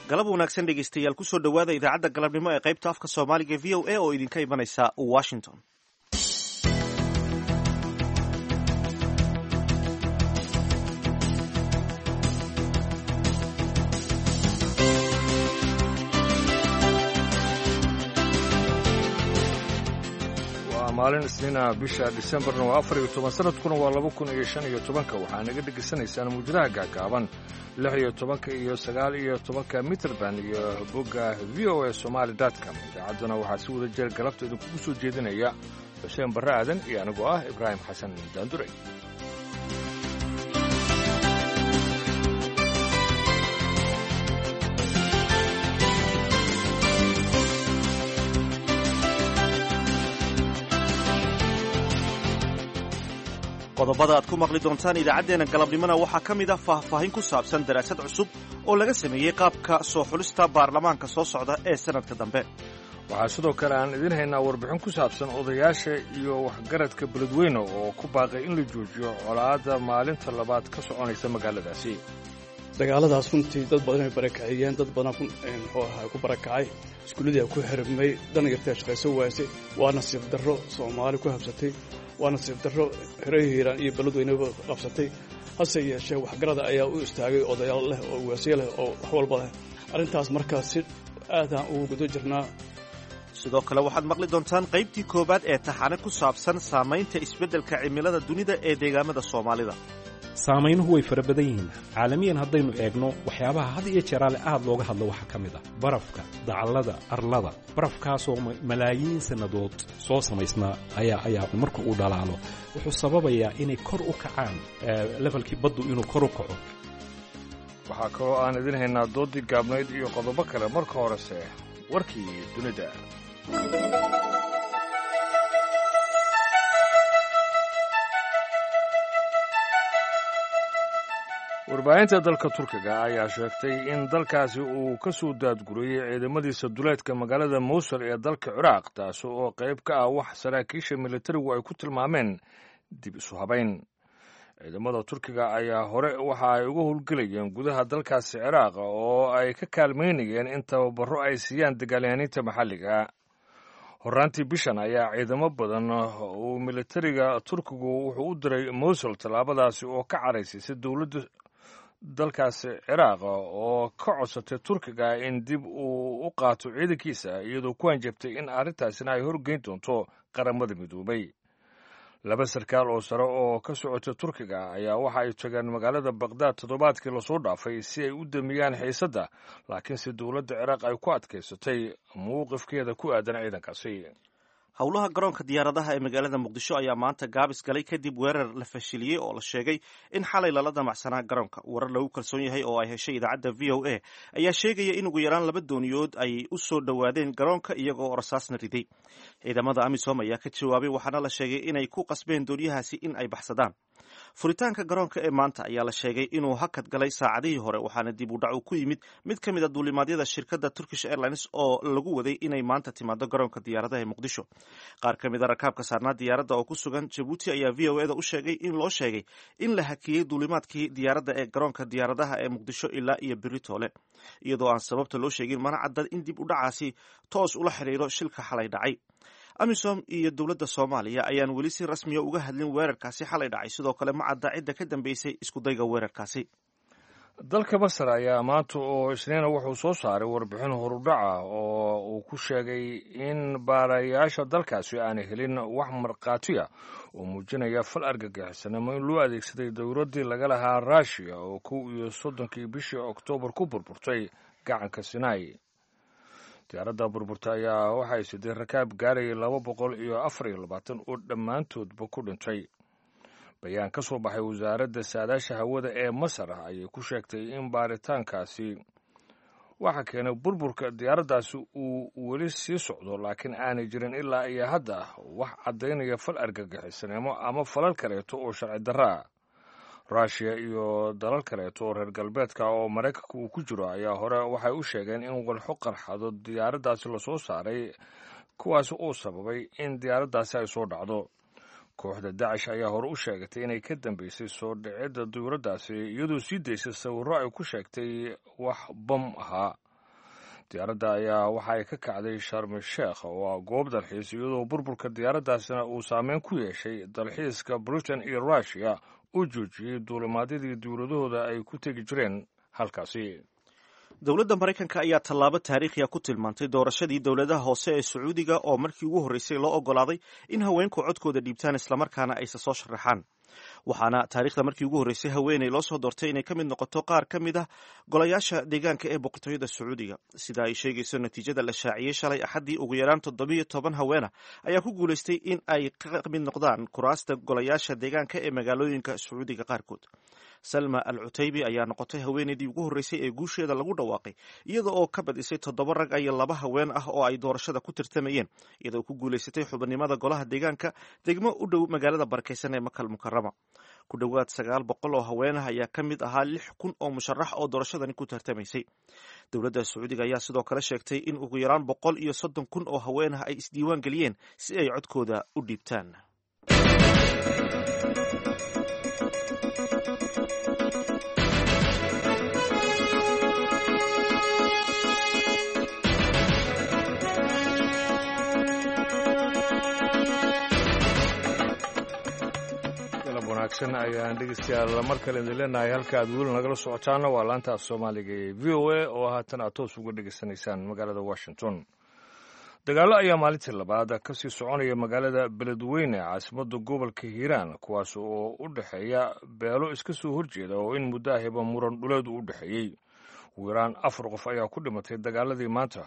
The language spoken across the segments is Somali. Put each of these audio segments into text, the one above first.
galab wanaagsan dhegeystayaal kusoo dhowaada idaacadda galabnimo ee qaybta afka soomaaliga v o a oo idinka imanaysa washington waa maalin isniina bisha disembarna waa afar iyo toban sanadkuna waa laba kun iyo shan iyo tobanka waxaa naga dhegaysanaysaan muujadaha gaagaaban lix iyo tobanka iyo sagaal iyo tobanka mitrband iyo bogga v o a somaali com idaacadduna waxaa si wada jeer galabta idinkugu soo jeedinaya xuseen barre aadan iyo anigoo ah ibraahim xasan daandure qodobada aad ku maqli doontaan idaacaddeenna galabnimona waxaa ka mid ah faahfaahin ku saabsan daraasad cusub oo laga sameeyey qaabka soo xulista baarlamaanka soo socda ee sannadka dambe waxaa sidoo kale aan idiin haynaa warbixin ku saabsan odayaasha iyo waxgaradka beledweyne oo ku baaqay in la joojiyo colaadda maalinta labaad ka soconaysa magaaladaasi dagaaladaas runtii dad badan ay barakaciyeen dad badan muxuu ahaa ku barakacay iskuulladii a ku xirmay danyartee shaqayso waasay waa nasiib darro soomaali ku habsatay waa nasiib darro xerahii hiiraan iyo beledweyneba qabsatay hase yeeshee waxgarada ayaa u istaagay odayaal leh oo waasye leh oo wax walba leh arrintaas markaa si aadaan ugu gudo jirnaa sidoo kale waxaad maqli doontaan qaybtii koowaad ee taxane ku saabsan saamaynta isbeddelka cimilada dunida ee deegaamada soomaalida saamaynuhu way fara badan yihiin caalamiyan haddaynu eegno waxyaabaha had iyo jeeraale aad looga hadlo waxaa ka mid ah barafka dacallada arlada barafkaasoo malaayiin sannadood soo samaysnaa ayaa ayaa marka uu dhalaalo wuxuu sababayaa inay kor u kacaan levelkii baddu inuu kor u kaco waxaa kaloo aan idiin haynaa doodii gaabnayd iyo qodobo kale marka horese warkii dunida warbaahinta dalka turkiga ayaa sheegtay in dalkaasi uu ka soo daadgurayey ciidamadiisa duleedka magaalada mowsul ee dalka ciraaq taasi oo qayb ka ah wax saraakiisha militarigu ay ku tilmaameen dib isu habayn ciidamada turkiga ayaa hore waxa ay uga howlgelayeen gudaha dalkaasi ciraaq oo ay ka kaalmaynayeen in tababaro ay siiyaan dagaalyahaaniinta maxalliga horraantii bishan ayaa ciidamo badan uu militariga turkigu wuxuu u diray mowsul tallaabadaasi oo ka caraysaysa dowladda dalkaasi ciraaq oo ka codsatay turkiga in dib uu u qaato ciidankiisa iyadoo ku hanjabtay in arrintaasina ay horgeyn doonto qaramada midoobay laba sarkaal oo sare oo ka socota turkiga ayaa waxa ay tageen magaalada bakhdad toddobaadkii lasoo dhaafay si ay u damiyaan xiisadda laakiinse dowladda ciraaq ay ku adkaysatay mowqifkeeda ku aadan ciidankaasi howlaha garoonka diyaaradaha ee magaalada muqdisho ayaa maanta gaabis galay kadib weerar la fashiliyey oo la sheegay in xalay lala damacsanaa garoonka warar lagu kalsoon yahay oo ay heshay idaacadda v o a ayaa sheegaya in ugu yaraan laba dooniyood ay u soo dhowaadeen garoonka iyagoo rasaasna riday ciidamada amisom ayaa ka jawaabay waxaana la sheegay inay ku qasbeen dooniyahaasi in ay baxsadaan furitaanka garoonka ee maanta ayaa la sheegay inuu hakad galay saacadihii hore waxaana dib u dhac uu ku yimid mid ka mid a duulimaadyada shirkadda turkish airlines oo lagu waday inay maanta timaado garoonka diyaaradaha ee muqdisho qaar ka mid a rakaabka saarnaa diyaaradda oo ku sugan jabuuti ayaa v o eda u sheegay in loo sheegay in la hakiyey duulimaadkii diyaaradda ee garoonka diyaaradaha ee muqdisho ilaa iyo beri toole iyadoo aan sababta loo sheegin mana cadda in dib u dhacaasi toos ula xidhiiro shilka xalay dhacay amisom iyo dowladda soomaaliya ayaan weli si rasmiya uga hadlin weerarkaasi xalay dhacay sidoo kale ma cadda cidda ka dambeysay iskudayga weerarkaasi dalka masar ayaa maanta oo isniina wuxuu soo saaray warbixin horudhaca oo uu ku sheegay in baarayaasha dalkaasi aanay helin wax markhaatiya oo muujinaya fal argagixisanimo in loo adeegsaday dowladdii laga lahaa ruushiya oo kow iyo soddonkii bishii oktoobar ku burburtay gacanka sinai diyaaradda burburta ayaa waxay siday rakaab gaarayay laba boqol iyo afar iyo labaatan oo dhammaantoodba ku dhintay bayaan ka soo baxay wasaaradda saadaasha hawada ee masar ayay ku sheegtay in baaritaankaasi waxa keenay burburka diyaaraddaasi uu weli sii socdo laakiin aanay jirin ilaa iyo hadda wax caddaynaya fal argagixisanimo ama falal kaleeto oo sharci darraa ruushiya iyo dalal kaleeto oo reer galbeedka oo maraykanka uu ku jiro ayaa hore waxay u sheegeen in walxo qarxado diyaaraddaasi lasoo saaray kuwaasi uu sababay in diyaaraddaasi ay soo dhacdo kooxda dacish ayaa hore u sheegatay inay ka dambeysay soo dhicidda dawladdaasi iyadoo sii daysay sawirro ay ku sheegtay wax bam ahaa diyaaradda ayaa waxa ay ka kacday sharmi sheekh oo ah goob dalxiis iyadoo burburka diyaaraddaasina uu saameyn ku yeeshay dalxiiska britain iyo russiya uu joojiyey duulimaadyadii dowladahooda ay ku tegi jireen halkaasi dowladda maraykanka ayaa tallaabo taariikhiya ku tilmaantay doorashadii dowladaha hoose ee sacuudiga oo markii ugu horreysay loo oggolaaday in haweenku codkooda dhiibtaan islamarkaana aysa soo sharaxaan waxaana taariikhda markii ugu horreysay haweeney loo soo doortay inay ka mid noqoto qaar ka mid ah golayaasha deegaanka ee boqortooyada sacuudiga sida ay sheegayso natiijada la shaaciyey shalay axaddii ugu yaraan toddobiyo toban haweena ayaa ku guulaystay in ay ka mid noqdaan kuraasta golayaasha deegaanka ee magaalooyinka sacuudiga qaarkood salma al cutaybi ayaa noqotay haweeneydii ugu horreysay ee guusheeda lagu dhawaaqay iyada oo ka badisay toddoba rag iyo laba haween ah oo ay doorashada ku tirtamayeen iyadoo ku guulaysatay xubinimada golaha deegaanka degmo u dhow magaalada barakeysan ee makal mukarama ku dhowaad sagaal boqol oo haween ah ayaa ka mid ahaa lix kun oo musharax oo doorashadani ku tartamaysay dowladda sacuudiga ayaa sidoo kale sheegtay in ugu yaraan boqol iyo soddon kun oo haween ah ay isdiiwaan geliyeen si ay codkooda u dhiibtaan wanaagsan ayaan dhegeystayaal mar kale idin leenahay halka aad weli nagala socotaana waa laanta af soomaaliga ee v o a oo haatan aad toos uga dhegeysanaysaan magaalada washington dagaallo ayaa maalintii labaad kasii soconaya magaalada beledweyne caasimadda gobolka hiiraan kuwaas oo u dhexeeya beelo iska soo horjeeda oo in muddo ahiba muran dhuleedu u dhexeeyey ugu yaraan afar qof ayaa ku dhimatay dagaaladii maanta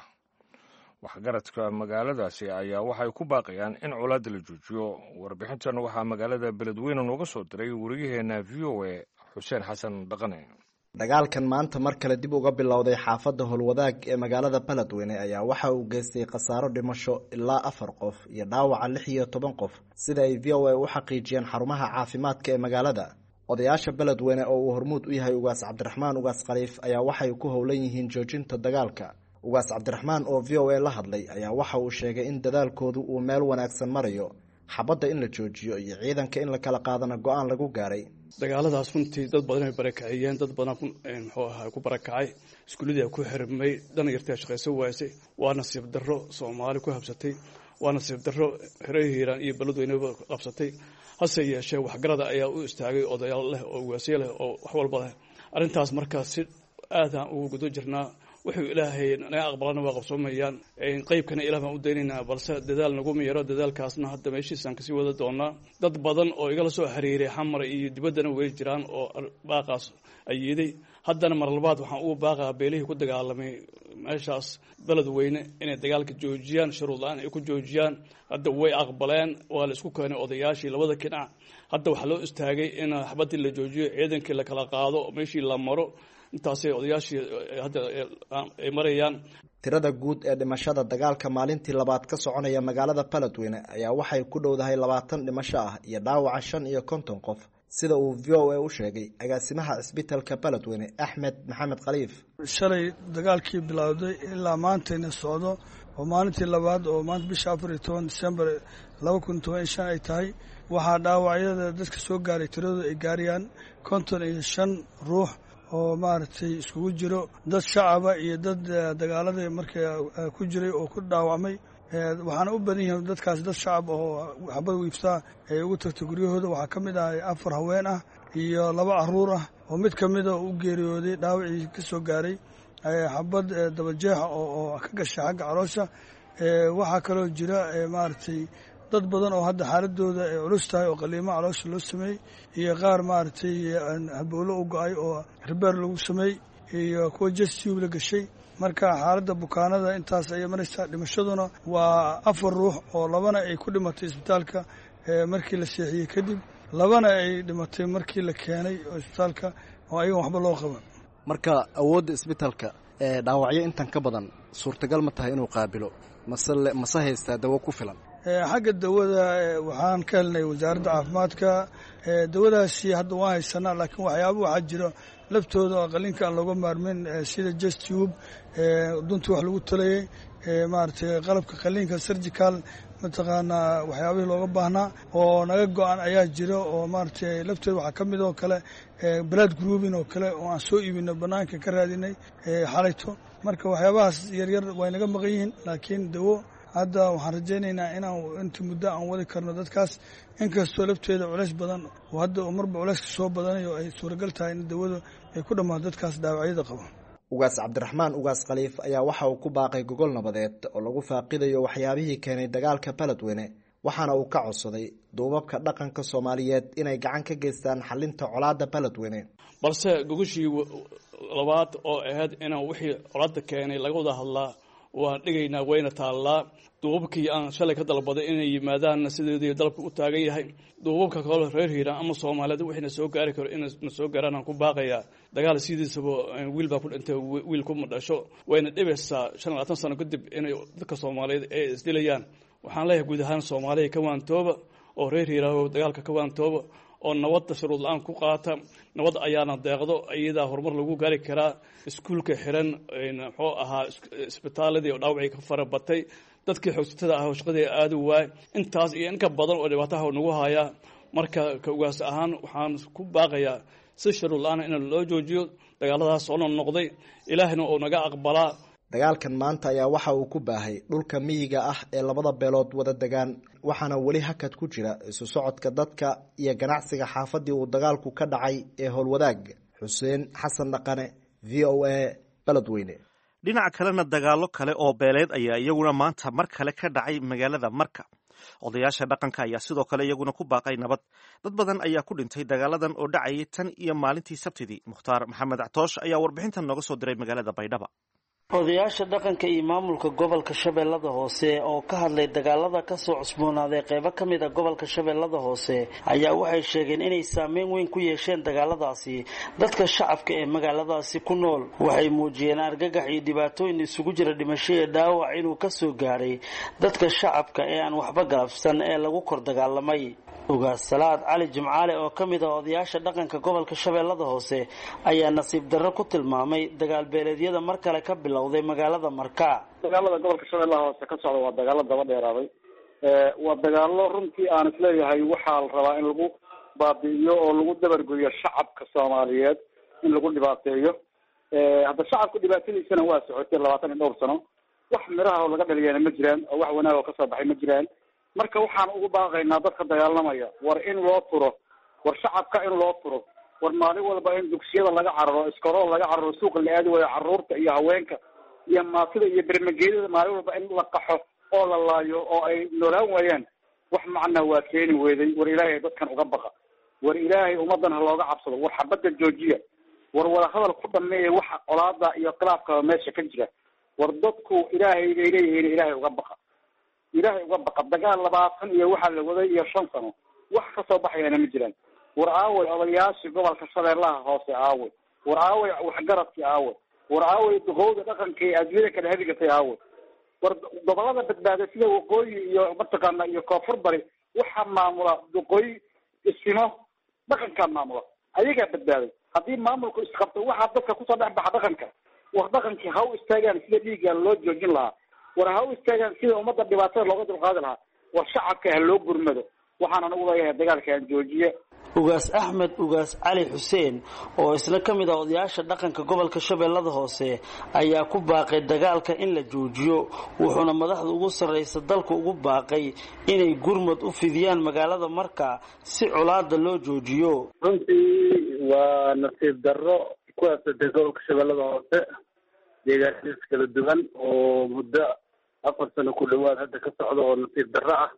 waxgaradka magaaladaasi ayaa waxay ku baaqayaan in colaadda la joojiyo warbixintan waxaa magaalada beledweyne nooga soo diray wariyaheenna v o a xuseen xasan dhaqane dagaalkan maanta mar kale dib uga bilowday xaafadda howlwadaag ee magaalada beledweyne ayaa waxa uu geystay khasaaro dhimasho ilaa afar qof iyo dhaawaca lix iyo toban qof sida ay v o a u xaqiijiyeen xarumaha caafimaadka ee magaalada odayaasha beledweyne oo uu hormuud u yahay ugaas cabdiraxmaan ugaas khaliif ayaa waxay ku howlan yihiin joojinta dagaalka ugaas cabdiraxmaan oo v o a la hadlay ayaa waxa uu sheegay in dadaalkoodu uu meel wanaagsan marayo xabadda in la joojiyo iyo ciidanka in la kala qaadana go-aan lagu gaaray dagaaladaas runtii dad badan ay barakaciyeen dad badan muxuu ahaa ku barakacay iskuuladii ku xirmay dana yartay shaqayso waasay waa nasiib darro soomaali ku habsatay waa nasiib darro hore hiiraan iyo beledweyneba qabsatay hase yeeshee waxgarada ayaa u istaagay odayaal leh oo waasiye leh oo wax walba leh arrintaas markaas si aadaan ugu gudo jirnaa wuxuu ilaahay naga aqbalana waa qabsoomayaan qeybkana ilah baan u daynaynaa balse dadaal naguma yaro dadaalkaasna hadda meeshiisaan kasii wada doonaa dad badan oo igala soo xiriiray xamar iyo dibaddana way jiraan oo baaqaas ayiiday haddana mar labaad waxaan ugu baaqaa beelihii ku dagaalamay meeshaas beledweyne inay dagaalka joojiyaan shuruud la-aan ay ku joojiyaan hadda way aqbaleen waa la isku keenay odayaashii labada kinac hadda waxaa loo istaagay in xabadii la joojiyo ciidankii la kala qaado meeshii la maro intaasay odayaashii hadda ay marayaan tirada guud ee dhimashada dagaalka maalintii labaad ka soconaya magaalada beledweyne ayaa waxay ku dhowdahay labaatan dhimasho ah iyo dhaawaca shan iyo konton qof sida uu v o a u sheegay agaasimaha cisbitalka beledweyne axmed maxamed khaliif shalay dagaalkii bilowday ilaa maantayna socdo oo maalintii labaad oo maanta bisha afar iyo toban disembar laba kun toban iyo shan ay tahay waxaa dhaawacyada dadka soo gaaray tiradooda ay gaarayaan konton iyo shan ruux oo maaragtay iskugu jiro dad shacaba iyo dad dagaalada markaa ku jiray oo ku dhaawacmay waxaana u badan yihiin dadkaas dad shacab oo xabad wiiftaa ay ugu tagtay guryahooda waxaa ka mid ah afar haween ah iyo laba caruur ah oo mid ka mida u geeriyooday dhaawacii ka soo gaaray xabad dabajeexa oo ka gashay xagga caloosha waxaa kaloo jira maaragtay dad badan oo hadda xaaladooda ay culus tahay oo qaliimo caloosha loo sameeyey iyo qaar maaragtay habowlo u go-ay oo ribeer lagu sameey iyo kuwa jastube la gashay marka xaaladda bukaanada intaas ayay maraysaa dhimashaduna waa afar ruux oo labana ay ku dhimatay isbitaalka markii la seexiyey kadib labana ay dhimatay markii la keenay isbitaalka oo ayagan waxba loo qaban marka awoodda isbitaalka dhaawacyo intan ka badan suurtagal ma tahay inuu qaabilo mase mase haystaa dawo ku filan xagga dawada waxaan ka helnay wasaaradda caafimaadka dawadaasi hadda waan haysanaa laakiin waxyaaba waxaa jiro laftooda oo qalinka aan looga maarmin sida justube duntii wax lagu talayay maaragtay qalabka qaliinka surgical mataqaanaa waxyaabihii looga baahnaa oo naga go-an ayaa jira oo maaragtay lafteeda waxaa ka mid oo kale balaad groubin oo kale oo aan soo iibino banaanka ka raadinay xalayto marka waxyaabahaas yaryar way naga maqan yihiin laakiin dawo hadda waxaan rajaynaynaa inaan inta muddo aan wadi karno dadkaas inkastoo lafteeda culays badan oo hadda marba culayska soo badanayo ay suuragal tahay in dawadu ay ku dhammaato dadkaas dhaawacyada qaba ugaas cabdiraxmaan ugaas khaliif ayaa waxa uu ku baaqay gogol nabadeed oo lagu faaqidayo waxyaabihii keenay dagaalka beledweyne waxaana uu ka codsaday duubabka dhaqanka soomaaliyeed inay gacan ka geystaan xalinta colaada beledweyne balse gogoshii labaad oo ahayd inaan wixii colaada keenay laga wada hadlaa waan dhigaynaa wayna taallaa duubabkii aan shalay ka dalbaday inay yimaadaanna sideedii dalabka u taagan yahay duubabka kale reer hiiraan ama soomaaliyeed wixina soo gaari karo inna soo gaaraan aan ku baaqayaa dagaal sidiisaba wiil baa ku dhintay wiil kuma dhasho wayna dhibaysaa shan labaatan sano kadib inay dadka soomaaliyeed ay isdilayaan waxaan leeyahay guud ahaan soomaaliya ka waantooba oo reer hiiraaho dagaalka ka waantooba oo nabadda shuruud la-aan ku qaata nabad ayaana deeqdo iyadaa horumar lagu gaari karaa iskuulka xiran muxuu ahaa isbitaaladii oo dhaawacii ka fara batay dadkii xoogsatada ah oo shaqadii aada u waay intaas iyo inka badan oo dhibaataha nagu hayaa marka ka ugaas ahaan waxaan ku baaqayaa si shuruud la-aan in loo joojiyo dagaaladaas oo noqnoqday ilaahina uu naga aqbalaa dagaalkan maanta ayaa waxa uu ku baahay dhulka miyiga ah ee labada beelood wada degaan waxaana weli hakad ku jira isu socodka dadka iyo ganacsiga xaafadii uu dagaalku ka dhacay ee howlwadaag xuseen xasan dhaqane v o a beledweyne dhinaca kalena dagaalo kale oo beeleed ayaa iyaguna maanta mar kale ka dhacay magaalada marka odayaasha dhaqanka ayaa sidoo kale iyaguna ku baaqay nabad dad badan ayaa ku dhintay dagaaladan oo dhacayay tan iyo maalintii sabtidii mukhtaar maxamed actoosh ayaa warbixintan nooga soo diray magaalada baydhaba odayaasha dhaqanka iyo maamulka gobolka shabeellada hoose oo ka hadlay dagaalada kasoo cusboonaaday qeybo ka mid a gobolka shabeellada hoose ayaa waxay sheegeen inay saameyn weyn ku yeesheen dagaaladaasi dadka shacabka ee magaaladaasi ku nool waxay muujiyeen argagax iyo dhibaatooyin isugu jira dhimasho iyo dhaawac inuu kasoo gaadhay dadka shacabka ee aan waxba galabsan ee lagu kor dagaalamay ugaas salaad cali jimcaale oo ka mid ah odayaasha dhaqanka gobolka shabeellada hoose ayaa nasiib darro ku tilmaamay dagaal beeleedyada mar kale ka bilowday magaalada marka dagaalada gobolka shabeellaha hoose ka socda waa dagaalo daba dheeraaday waa dagaalo runtii aan isleeyahay waxaa la rabaa in lagu baabi'iyo oo lagu dabargoyo shacabka soomaaliyeed in lagu dhibaateeyo hadda shacabka dhibaatadiisana waa socotay labaatan iyo dhowr sano wax miraha oo laga dhaliyana ma jiraan oo wax wanaag oo kasoo baxay ma jiraan marka waxaan ugu baaqaynaa dadka dagaalamaya war in loo turo war shacabka in loo turo war maalin walba in dugsiyada laga cararo iskorool laga cararo suuqa la aadi waayo caruurta iyo haweenka iyo maatida iyo bermageedada maalin walba in la qaxo oo la laayo oo ay noolaan waayaan wax macnaa waa keeni weeday war ilaahay dadkan uga baqa war ilaahay ummadan ha looga cabsado war xabadda joojiya war wadahadal ku dhameeya waxa colaada iyo khilaafkaba meesha ka jira war dadku ilaahay bay leeyihiin ilaahay uga baqa ilaahay uga baqa dagaal labaatan iyo waxaa la waday iyo shan sano wax kasoo baxayana ma jiraan war aaway odayaashii gobolka shabeellaha hoose aaway war aaway waxgaradkii aaway war aaway duqowda dhaqanka ee adduunyada kala hadigatay aaway war gobolada badbaaday sida waqooyi iyo mataqaana iyo koonfur bari waxaa maamula duqooyi isimo dhaqankaa maamula ayagaa badbaaday haddii maamulku isqabto waxaa dadka kusoo dhex baxa dhaqanka war dhaqankii ha u istaagaan sida dhiigga loo joojin lahaa war ha u istaagaan sida ummadda dhibaatada looga dulqaadi lahaa war shacabka ha loo gurmado waxaan anagu leeyahay dagaalkaan joojiye ugaas axmed ugaas cali xuseen oo isna ka mid ah odayaasha dhaqanka gobolka shabeellada hoose ayaa ku baaqay dagaalka in la joojiyo wuxuuna madaxda ugu sarraysa dalka ugu baaqay inay gurmad u fidiyaan magaalada marka si colaada loo joojiyo runtii waa nasiib darro ku habsatay gobolka shabeellada hoose deegaanadiis kala duwan oo muddo afar sano ku dhowaad hadda ka socda oo nasiib darro ah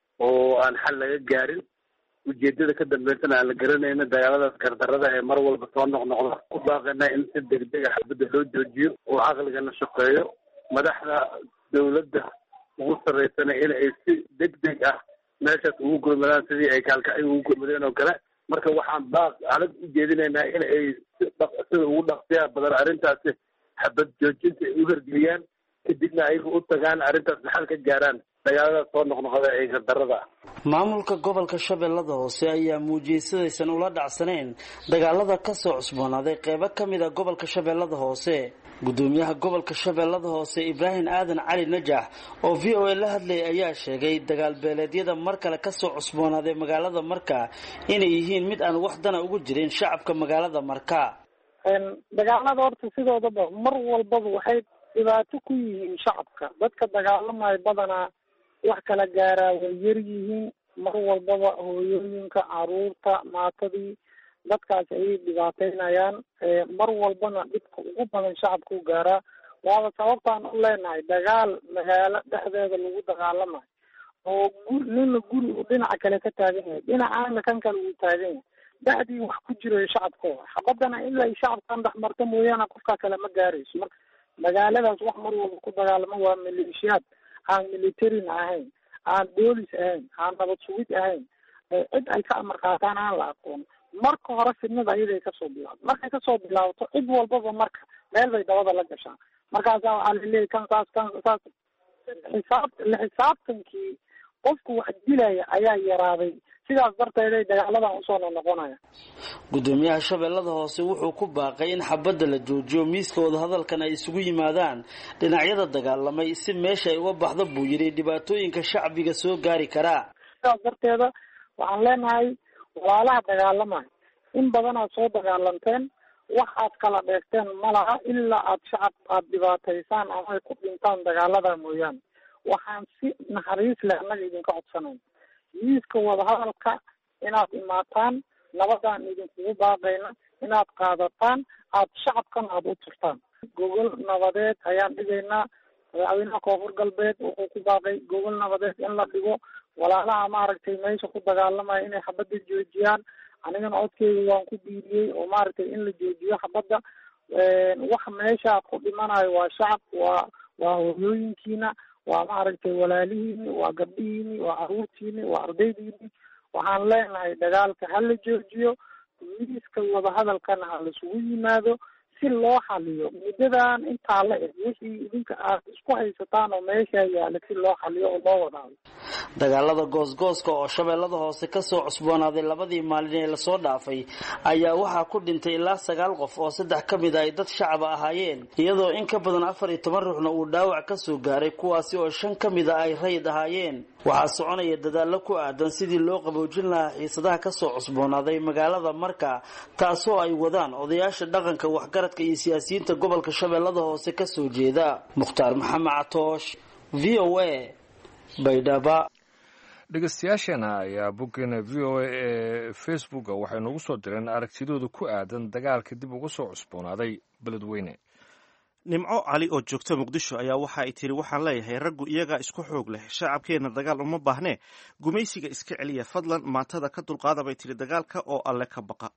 oo aan xal laga gaarin ujeedada ka dambeysana aan la garanayno dagaaladaas gardarada ee mar walba soo noqnoqda ku baaqayna in si degdeg a xabadda loo joojiyo oo caqligana shaqeeyo madaxda dawladda ugu sarreysana in ay si degdeg ah meeshaas ugu gurmadaan sidii ay kaalkacyo ugu gurmadeen oo kale marka waxaan baaq adag u jeedinaynaa in ay si dhaq sida ugu dhaqsiyaa badan arrintaasi xabad joojinta ay u hergeliyaan kadibna ayaga u tagaan arrintaas maxal ka gaaraan dagaaladaas soo noqnoqda ee gardarada ah maamulka gobolka shabeellada hoose ayaa muujiyey sidaysan ula dhacsaneen dagaalada kasoo cusboonaaday qeybo ka mid a gobolka shabeellada hoose gudoomiyaha gobolka shabeellada hoose ibraahim aadan cali najax oo v o a la hadlayay ayaa sheegay dagaal beeleedyada mar kale kasoo cusboonaaday magaalada marka inay yihiin mid aan wax dana ugu jirin shacabka magaalada marka dagaalada horta sidoodaba mar walbaba waxay dhibaato ku yihiin shacabka dadka dagaalamayo badanaa wax kala gaaraa way yar yihiin mar walbaba hooyooyinka caruurta maatadii dadkaas ayay dhibaateynayaan mar walbana dhibka ugu badan shacabka u gaaraa waaba sababtaan u leenahay dagaal magaalo dhexdeeda lagu dagaalamayo oo gur nina guri uu dhinaca kale ka taagan yahay dhinacaana kan kale uu taagan yahay dhexdii wax ku jirayo shacabkooda xabadana ilaa ay shacabkan dhex marta mooyaane qofkaa kale ma gaarayso marka magaaladaas wax mar walba ku dagaalamo waa maleeshiyaad aan militarin ahayn aan boolis ahayn aan nabad sugid ahayn cid ay ka amar qaataan aan la aqoon marka hore fidnada ayaday kasoo bilaabto markay kasoo bilaabto cid walbaba marka meel bay dabada la gashaa markaasaa waxaa laleeyahy kan saas kan saas xisaab la xisaabtankii qofku wax dilaya ayaa yaraaday sidaas darteeday dagaaladan usoo noqnoqonaya gudoomiyaha shabeellada hoose wuxuu ku baaqay in xabadda la joojiyo miiska wadahadalkan ay isugu yimaadaan dhinacyada dagaalamay si meesha ay uga baxdo buu yidhi dhibaatooyinka shacbiga soo gaari karaa sidaas darteeda waxaan leenahay walaalaha dagaalamaya in badan aad soo dagaalanteen wax aad kala dheegteen ma laha ilaa aad shacab aad dhibaataysaan ama ay ku dhintaan dagaalada mooyaane waxaan si naxariis leh annaga idinka codsanayn miiska wadahadalka inaad imaataan nabadaan idinkugu baaqayna inaad qaadataan aad shacabkana aada u turtaan gogol nabadeed ayaan dhigaynaa madaxweynaha koonfur galbeed wuxuu ku baaqay gogol nabadeed in la dhigo walaalaha maaragtay meesha ku dagaalamaya inay xabadda joojiyaan anigana codkeyga waan ku biiriyey oo maaragtay in la joojiyo xabadda wax meesha ku dhimanayo waa shacab waa waa hoyooyinkiina waa maaragtay walaalihiini waa gabdhihiini waa caruurtiini waa ardaydiini waxaan leenahay dagaalka ha la joojiyo miiska wadahadalkana ha laisugu yimaado si loo xaliyo muddadan intaa la eg wixii idinka aad isku haysataan oo meesha yaala si loo xaliyo oo loo wadaado dagaalada goosgooska oo shabeellada hoose kasoo cusboonaaday labadii maalin ee lasoo dhaafay ayaa waxaa ku dhintay ilaa sagaal qof oo saddex ka mid a ay dad shacaba ahaayeen iyadoo in ka badan afar iyo toban ruuxna uu dhaawac kasoo gaaray kuwaasi oo shan ka mid a ay rayid ahaayeen waxaa soconaya dadaallo ku aadan sidii loo qaboojin lahaa xiisadaha kasoo cusboonaaday magaalada marka taasoo ay wadaan odayaasha dhaqanka waxgaradka iyo siyaasiyiinta gobolka shabeellada hoose kasoo jeeda mukhtaar maxamed catoosh v o a baydhaba dhegeystayaasheena ayaa boggeena v o a ee facebooka waxay noogu soo direen aragtidooda ku aadan dagaalka dib uga soo cusboonaaday beledweyne nimco cali oo joogta muqdisho ayaa waxa ay tiri waxaan leeyahay raggu iyagaa isku xoog leh shacabkeenna dagaal uma baahnee gumaysiga iska celiya fadlan maatada ka dulqaada bay tiri dagaalka oo alle ka baqa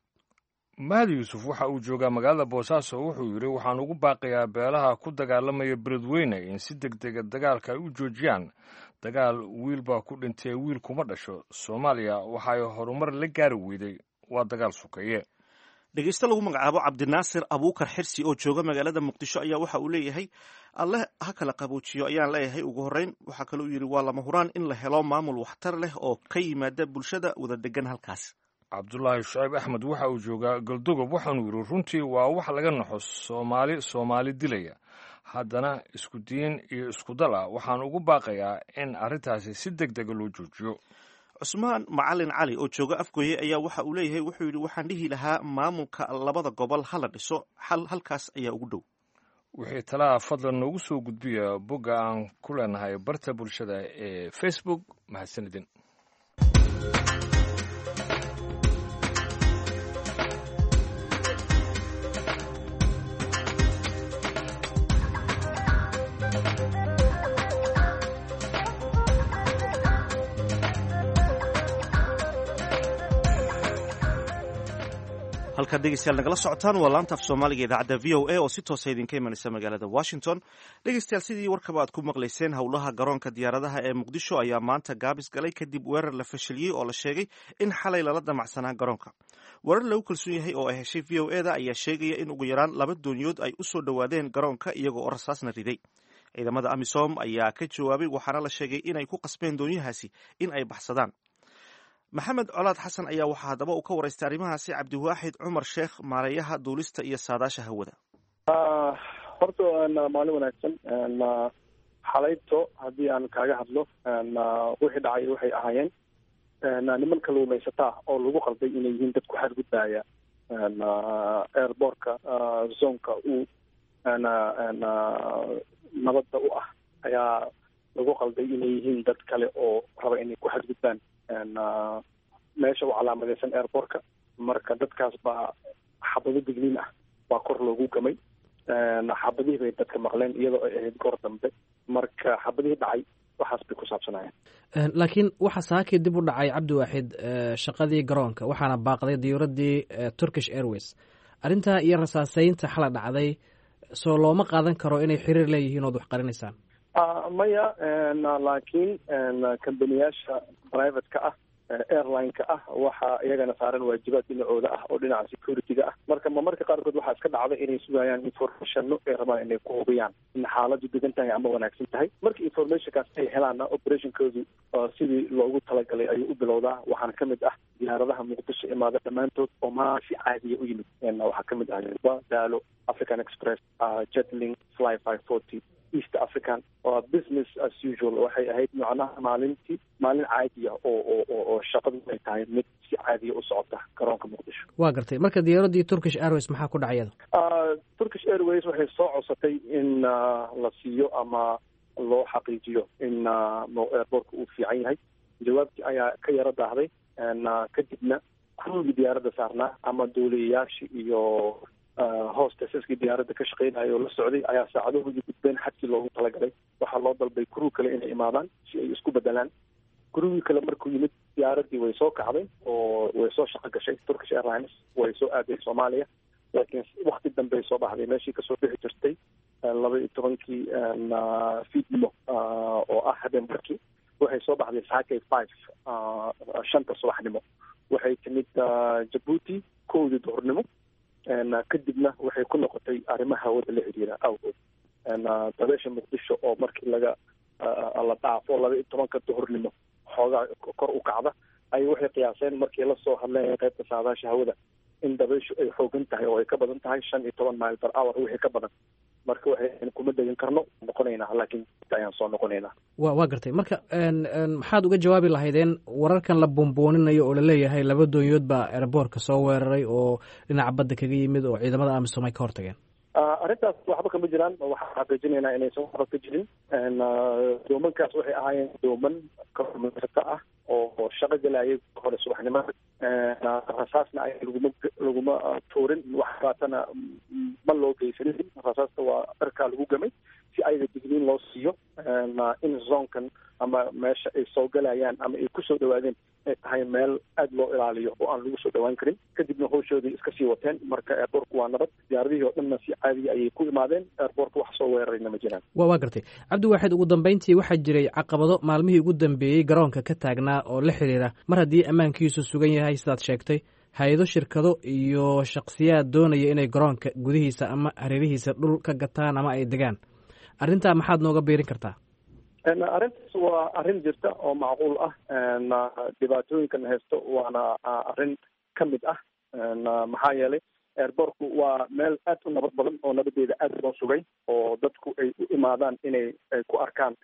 mahdi yuusuf waxa uu joogaa magaalada boosaaso wuxuu yidhi waxaan ugu baaqayaa beelaha ku dagaalamaya beledweyne in si deg dega dagaalka ay u joojiyaan dagaal wiil baa ku dhintee wiil kuma dhasho soomaaliya waxa ay horumar la gaari weyday waa dagaal sukeeye dhegeyste lagu magacaabo cabdinaasir abuukar xirsi oo jooga magaalada muqdisho ayaa waxa uu leeyahay alle ha kala qaboojiyo ayaan leeyahay ugu horreyn waxaa kale uu yidhi waa lama huraan in la helo maamul waxtar leh oo ka yimaada bulshada wada degan halkaas cabdulaahi shucayb axmed waxa uu joogaa galdogob waxaanuu yidhi runtii waa wax laga naxo soomaali soomaali dilaya haddana isku diin iyo isku dal ah waxaan ugu baaqayaa in arrintaasi si deg dega loo joojiyo cusmaan macalin cali oo jooga afgooye ayaa waxa uu leeyahay wuxuu yidhi waxaan dhihi lahaa maamulka labada gobol hala dhiso xal halkaas ayaa ugu dhow wixii talaha fadlan noogu soo gudbiya bogga aan ku leenahay barta bulshada ee facebook mahadsanidin halkaad dhegeystayaal nagala socotaan waa laanta af soomaaliga idaacadda v o a oo si toosa idinka imanaysa magaalada washington dhegeystayaal sidii warkaba aad ku maqlayseen howlaha garoonka diyaaradaha ee muqdisho ayaa maanta gaabis galay kadib weerar la fashiliyey oo la sheegay in xalay lala damacsanaa garoonka weerar lagu kalsoon yahay oo ay heshay v o e da ayaa sheegaya in ugu yaraan laba dooniyood ay u soo dhowaadeen garoonka iyaga oo rasaasna riday ciidamada amisom ayaa ka jawaabay waxaana la sheegay inay ku qasbeen doonyahaasi in ay baxsadaan maxamed colaad xasan ayaa waxaa haddaba uu ka waraystay arrimahaasi cabdiwaaxid cumar sheekh maareeyaha duulista iyo saadaasha hawada horta maalin wanaagsan xalayto haddii aan kaaga hadlo wixii dhacay waxay ahaayeen niman kaluumaysataa oo lagu qalday inay yihiin dad ku xadgudbaya airbortka zonka uu nabadda u ah ayaa lagu qalday inay yihiin dad kale oo raba inay ku xadgudbaan meesha u calaamadeysan airbortka marka dadkaas baa xabado digniin ah baa kor loogu gamay xabadihii bay dadka maqleen iyadoo ay ahayd goor dambe marka xabadihii dhacay waxaas bay ku saabsanayeen laakiin waxa saakii dib u dhacay cabdiwaaxid shaqadii garoonka waxaana baaqday diyuuraddii turkish airways arrintaa iyo rasaaseynta xala dhacday soo looma qaadan karo inay xiriir leeyihiin ood wax qarinaysaan maya laakiin kambaniyaasha private-ka ah airline-ka ah waxaa iyagana saaran waajibaad dhinacooda ah oo dhinaca security-ga ah marka ma marka qaarkood waxaa iska dhacda inay sugayaan informationno ay rabaan inay ku hubiyaan in xaaladdu degan tahay ama wanaagsan tahay marka informationkaas ay helaanna operationkoodu sidii loogu talagalay ayuu u bilowdaa waxaana ka mid ah diyaaradaha muqdisho imaada dhammaantood oo maa si caadiya u yimid waxaa ka mid ah daalo african express jetling fly five forty east african waa business as usual waxay ahayd macnaha maalintii maalin caadiya oo oo oo shaqadu ay tahay mid si caadiya u socota garoonka muqdisho waa gartay marka diyaaraddii turkish airways maxaa ku dhacay iyada turkish airways waxay soo codsatay in la siiyo ama loo xaqiijiyo in airbortka uu fiican yahay jawaabtii ayaa ka yaro daahday kadibna ruugii diyaaradda saarnaa ama duuliyayaashii iyo hoostesaskii diyaaradda ka shaqeynaya oo la socday ayaa saacadohoodii gudbeen xadkii loogu talagalay waxaa loo dalbay kuruu kale inay imaadaan si ay isku bedelaan kurugii kale markuu yimid diyaaraddii way soo kacday oo way soo shaqo gashay turkish airlines way soo aaday soomaaliya laakiin wakti dambey soo baxday meeshii kasoo bixi jirtay laba iyo tobankii fiidnimo oo ah habeen barkii waxay soo baxday saakay five shanta subaxnimo waxay timid jabuuti kowdii duhurnimo kadibna waxay ku noqotay arrimaha hawada la xiriira awgood dabeesha muqdisho oo markii laga la dhaafo laba iyo tobanka duhurnimo xoogaa kor u kacda ayay waxay qiyaaseen markii lasoo hadleen qaybta saadaasha hawada in dabeyshu ay xoogan tahay oo ay ka badan tahay shan iyo toban mile per hour wixii ka badan marka waxay kuma degan karno noqonaynaa laakiin ayaan soo noqonaynaa wa waa gartay marka maxaad uga jawaabi lahaydeen wararkan la bombooninayo oo laleeyahay laba doonyood baa airboortka soo weeraray oo dhinaca badda kaga yimid oo ciidamada amisom ay ka hortageen arrintaas waxba kama jiraan waxaan xaqiijinaynaa inaysan waxba ka jirin doomankaas waxay ahaayeen dooman karumaysata ah oo shaqo galayay hore subaxnimada rasaasna ay laguma laguma tuurin wax baatana ma loo geysanin rasaasta waa dharkaa lagu gamay si ayaga digniin loo siiyo in zonkan ama meesha ay soo galayaan ama ay kusoo dhawaadeen ay tahay meel aada loo ilaaliyo oo aan lagu soo dhawaan karin kadibna howshoodii iska sii wateen marka airbortka waa nabad diyaaradihii oo dhanna si caadiya ayay ku imaadeen airbortka wax soo weerarayna ma jiraan wa waa gartay cabdiwaaxid ugu dambeyntii waxaa jiray caqabado maalmihii ugu dambeeyey garoonka ka taagnaa oo la xiriira mar haddii ammaankiisu sugan yahay sidaad sheegtay hay-ado shirkado iyo shakhsiyaad doonaya inay garoonka gudihiisa ama hareerihiisa dhul ka gataan ama ay degaan arrintaa maxaad nooga biirin kartaa arrintaas waa arrin jirta oo macquul ah dhibaatooyinkan haysto waana arrin ka mid ah maxaa yeelay airbortku waa meel aad u nabad badan oo nabadeeda aad loo sugay oo dadku ay u imaadaan inay ay ku arkaan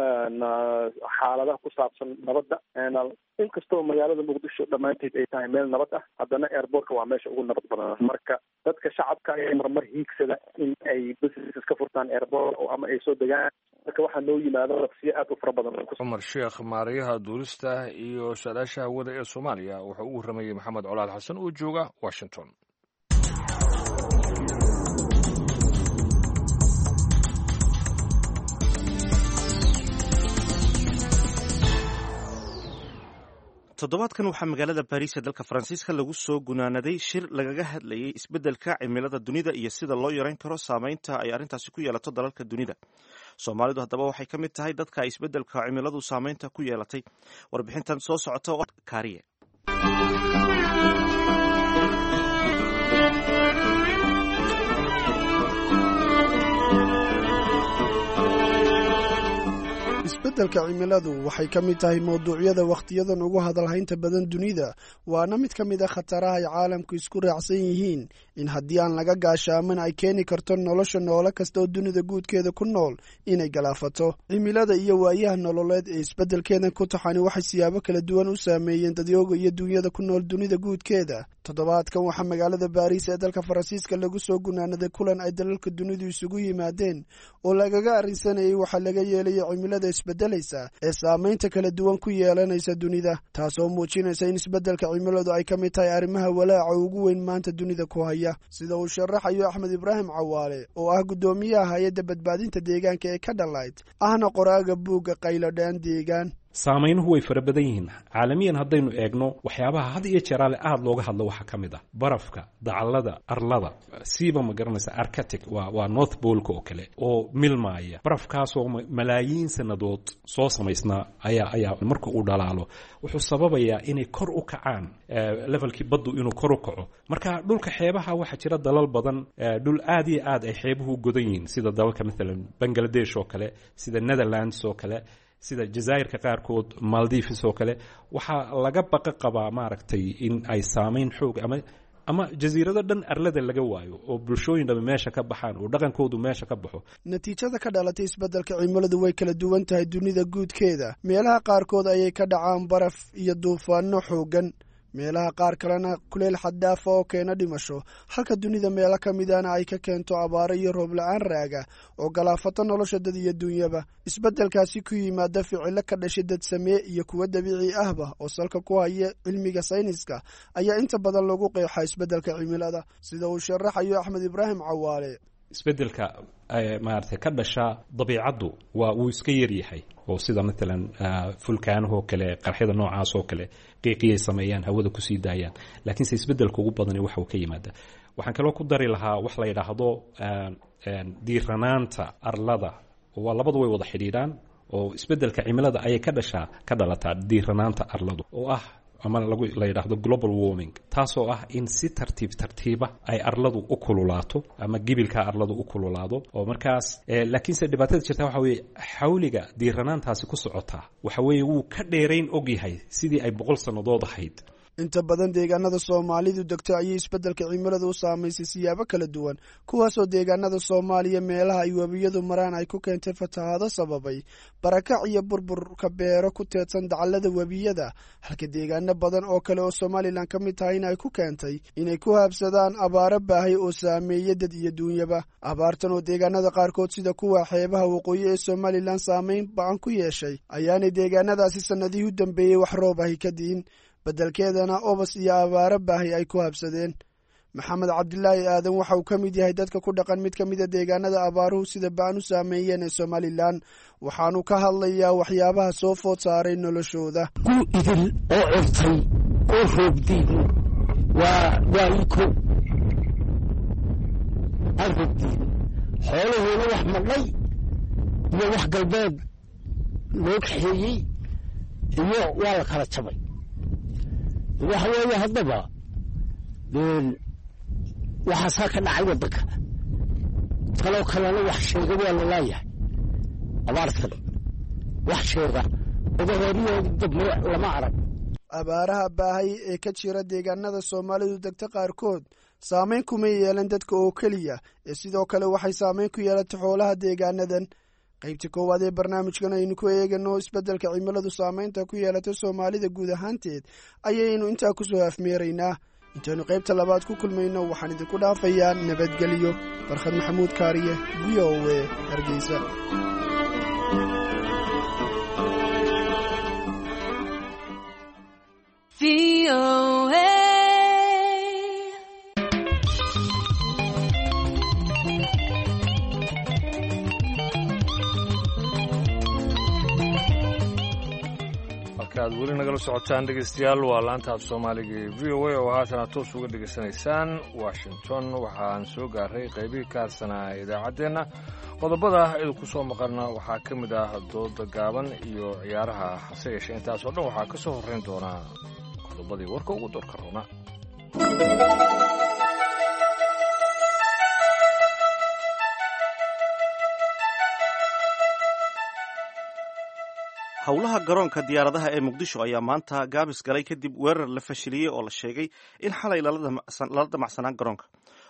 xaaladaha ku saabsan nabadda inkastoo magaalada muqdisho dhammaanteed ay tahay meel nabad ah haddana airbortka waa meesha ugu nabad badan marka dadka shacabka ayaa marmar hiigsada in ay businesses ka furtaan airbort ama ay soo degaan marka waxaa noo yimaado laqsiyo aad u fara badan cumar sheekh maariyaha duulista iyo saadaasha hawada ee soomaaliya wuxuu u warramayey maxamed colaad xasan oo jooga washington toddobaadkan waxaa magaalada baariis ee dalka faransiiska lagu soo gunaanaday shir lagaga hadlayay isbeddelka cimilada dunida iyo sida loo yareyn karo saameynta ay arrintaasi ku yeelato dalalka dunida soomaalidu haddaba waxay ka mid tahay dadka ay isbeddelka cimiladu saameynta ku yeelatay warbixintan soo socota oo kaariye isbeddelka cimiladu waxay ka mid tahay mawduucyada wakhtiyadan ugu hadalhaynta badan dunida waana mid ka mid a khataraha ay caalamku isku raacsan yihiin in haddii aan laga gaashaamin ay keeni karto nolosha noole kasta oo dunida guudkeeda ku nool inay galaafato cimilada iyo waayaha nololeed ee isbeddelkeedan ku taxani waxay siyaabo kala duwan u saameeyeen dadyooga iyo duunyada ku nool dunida guudkeeda toddobaadkan waxaa magaalada baariis ee dalka faransiiska lagu soo gunaanaday kulan ay dalalka dunidu isugu yimaadeen oo lagaga arrinsanayay waxaa laga yeelaya cimilada isbeddelaysa ee saamaynta kala duwan ku yeelanaysa dunida taasoo muujinaysa in isbeddelka cimiladu ay ka mid tahay arrimaha walaaca ugu weyn maanta dunida ku haya sida uu sharaxayo axmed ibraahim cawaale oo ah guddoomiyaha hay-adda badbaadinta deegaanka ee ka dhalayd ahna qoraaga buugga qaylodhaan deegaan saameynuhu way fara badan yihiin caalamiyan haddaynu eegno waxyaabaha had iyo jeeraale aada looga hadlo waxaa ka mid ah barafka dacallada arlada siiba ma garanaysa arcatic waa waa north bolka oo kale oo milmaaya barafkaasoo malaayiin sannadood soo samaysnaa ayaa ayaa marka uu dhalaalo wuxuu sababayaa inay kor u kacaan levelkii baddu inuu kor u kaco marka dhulka xeebaha waxaa jira dalal badan dhul aad iyo aad ay xeebuhu godan yihiin sida dalalka maalan bangladesh oo kale sida netherlands oo kale sida jazaa'irka qaarkood maldives oo kale waxaa laga baqa qabaa maaragtay in ay saameyn xoog ama ama jasiirado dhan arlada laga waayo oo bulshooyin dhami meesha ka baxaan oo dhaqankoodu meesha ka baxo natiijada ka dhalatay isbeddelka cimiladu way kala duwan tahay dunida guudkeeda meelaha qaarkood ayay ka dhacaan baraf iyo duufaano xooggan meelaha qaar kalena kuleyl xaddaafa oo keena dhimasho halka dunida meelo ka midana ay ka keento abaaro iyo roob la-aan raaga oo galaafato nolosha dad iyo duunyaba isbeddelkaasi ku yimaada ficilo ka dhashay dad samee iyo kuwo dabiici ahba oo salka ku haya cilmiga sayniska ayaa inta badan lagu qeexaa isbeddelka cimilada sida uu sharaxayo axmed ibraahim cawaale isbeddelka maaragtay ka dhasha dabiicaddu waa wuu iska yaryahay oo sida maalan fulkaanahoo kale qarxyada noocaas oo kale qiiqiyay sameeyaan hawada kusii daayaan laakiinse isbeddelka ugu badani waxa uu ka yimaada waxaan kaloo ku dari lahaa wax la yidhaahdo diiranaanta arlada waa labadu way wada xidhiidhaan oo isbeddelka cimilada ayay ka dhashaa ka dhalataa diiranaanta arladu oo ah ama la yidhaahdo global warming taasoo ah in si tartiib tartiiba ay arladu u kululaato ama gibilkaa arladu u kululaado oo markaas laakiinse dhibaatada jirta waxa weeye xawliga diiranaantaasi ku socotaa waxa weeye wuu ka dheerayn ogyahay sidii ay boqol sannadood ahayd inta badan deegaanada soomaalidu degto ayay isbeddelka cimilada u saamaysay siyaabo kala duwan kuwaasoo deegaanada soomaaliya meelaha ay webiyadu maraan ay ku keentay fatahaado sababay barakac iyo burburka beero ku teedsan dacallada webiyada halka deegaano badan oo kale oo somalilan ka mid tahay in ay ku keentay inay ku haabsadaan abaaro baahay oo saameeya dad iyo duunyaba abaartan oo deegaanada qaarkood sida kuwa xeebaha waqooyi ee somalilan saamayn ba-an ku yeeshay ayaanay deegaanadaasi sannadihii u dambeeyey wax roob ahi ka diin beddelkeedana obas iyo abaaro baahi ay ku habsadeen maxamed cabdilaahi aadan waxa uu ka mid yahay dadka ku dhaqan mid ka mida deegaanada abaaruhu sida ba-an u saameeyeen ee somalilan waxaanu ka hadlayaa waxyaabaha soo food saaray noloshooda gu idil oo curtay oo roobdiin waa waa iko aan roobdiin xoolahoona wax madhay iyo wax galbeed loo kaxeeyey iyo waa la kala jabay waxa weeye haddaba waxaasaa ka dhacay waddanka taloo kalena wax sheega waa la laayahay abaartan wax sheega odahooriyoodi dambe lama arag abaaraha baahay ee ka jira deegaanada soomaalidu degta qaarkood saamayn kuma yeelan dadka oo keliya ee sidoo kale waxay saamayn ku yeelatay xoolaha deegaanadan qaybta koowaad ee barnaamijkan aynu ku eegano isbeddelka cimiladu saamaynta ku yeelatay soomaalida guud ahaanteed ayaynu intaa ku soo afmeeraynaa intaynu qaybta labaad ku kulmayno waxaan idinku dhaafayaa nabadgelyo farkhad maxamuud kaariye v o e hargeysa aad weli nagala socotaan dhegeystayaal waa laanta af soomaaliga ee v o a oo haatana toos uga dhegaysanaysaan washington waxaan soo gaaray qaybihii ka harsanaa idaacaddeenna qodobada idinku soo maqana waxaa ka mid ah dooda gaaban iyo ciyaaraha hase yeeshee intaas oo dhan waxaa ka soo horrayn doonaa qodobadii warka ugu doorka roona howlaha garoonka diyaaradaha ee muqdisho ayaa maanta gaabis galay kadib weerar la fashiliyey oo la sheegay in xalay lala damacsanaan garoonka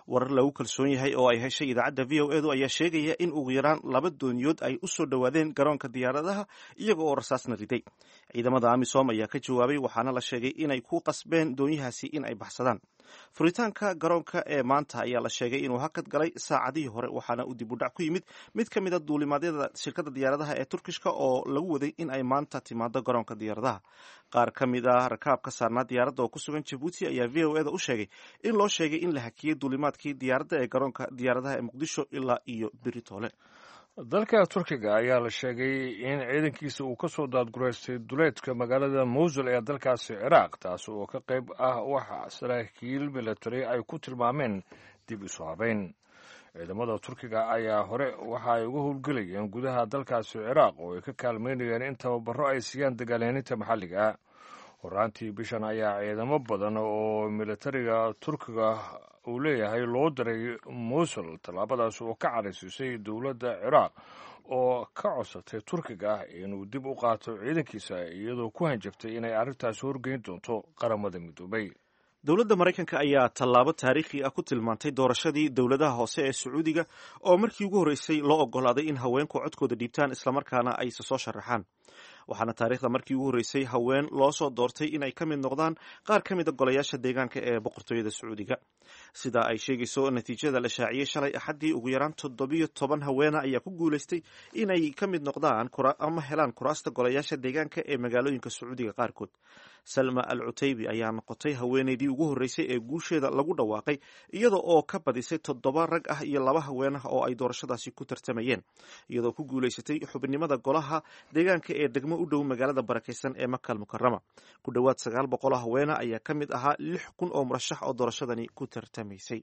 warar lagu kalsoon yahay oo ay heshay idaacadda v o edu ayaa sheegaya in ugu yaraan laba dooniyood ay u soo dhowaadeen garoonka diyaaradaha iyaga oo rasaasna riday ciidamada amisom ayaa ka jawaabay waxaana la sheegay inay ku qasbeen doonyahaasi in ay baxsadaan furitaanka garoonka ee maanta ayaa la sheegay inuu hakad galay saacadihii hore waxaana uu dib u dhac ku yimid mid ka mid a duulimaadyada shirkadda diyaaradaha ee turkishka oo lagu waday in ay maanta timaado garoonka diyaaradaha qaar ka mid ah rakaabka saarnaa diyaaradda oo ku sugan jabuuti ayaa v o eda u sheegay in loo sheegay in la hakiyey duulimaadkii diyaaradda ee garoonka diyaaradaha ee muqdisho ilaa iyo beritoole dalka turkiga ayaa la sheegay in ciidankiisa uu ka soo daadgureystay duleedka magaalada mowsul ee dalkaasi ciraaq taas oo ka qayb ah waxa saraakiil milatary ay ku tilmaameen dib isu habeyn ciidamada turkiga ayaa hore waxa ay uga howlgelayeen gudaha dalkaasi ciraaq oo ay ka kaalmeynayeen in tababaro ay siiyaan dagaalyaninta maxalliga horaantii bishan ayaa ciidamo badan oo militariga turkiga uu leeyahay loo diray mowsul tallaabadaas oo ka cadhaysiisay dowladda ciraaq oo ka codsatay turkiga inuu dib u qaato ciidankiisa iyadoo ku hanjabtay inay arrintaasi horgeyn doonto qaramada midoobay dowladda maraykanka ayaa tallaabo taariikhi ah ku tilmaantay doorashadii dowladaha hoose ee sacuudiga oo markii ugu horreysay loo oggolaaday in haweenku codkooda dhiibtaan islamarkaana ay se soo sharaxaan waxaana taariikhda markii ugu horreysay haween loo soo doortay inay ka mid noqdaan qaar ka mid a golayaasha deegaanka ee boqortooyada sacuudiga sida ay sheegayso natiijada la shaaciyey shalay axaddii ugu yaraan toddobiyo toban haweena ayaa ku guulaystay inay ka mid noqdaan ama helaan kuraasta golayaasha deegaanka ee magaalooyinka sacuudiga qaarkood salma al cutaybi ayaa noqotay haweeneydii ugu horreysay ee guusheeda lagu dhawaaqay iyada oo ka badisay toddoba rag ah iyo laba haween ah oo ay doorashadaasi ku tartamayeen iyadoo ku guulaysatay xubinimada golaha deegaanka ee degmo u dhow magaalada barakaysan ee makal mukarama ku dhowaad sagaal boqoloo haweena ayaa ka mid ahaa lix kun oo murashax oo doorashadani ku tartamaysay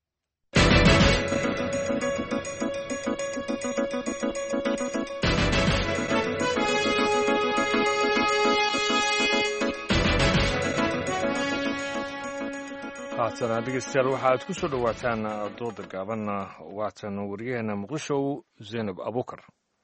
haatana dhegeystayaal waxa aad ku soo dhowaataan dooda gaaban waatan wariyaheena muqdisho zaynab abuukar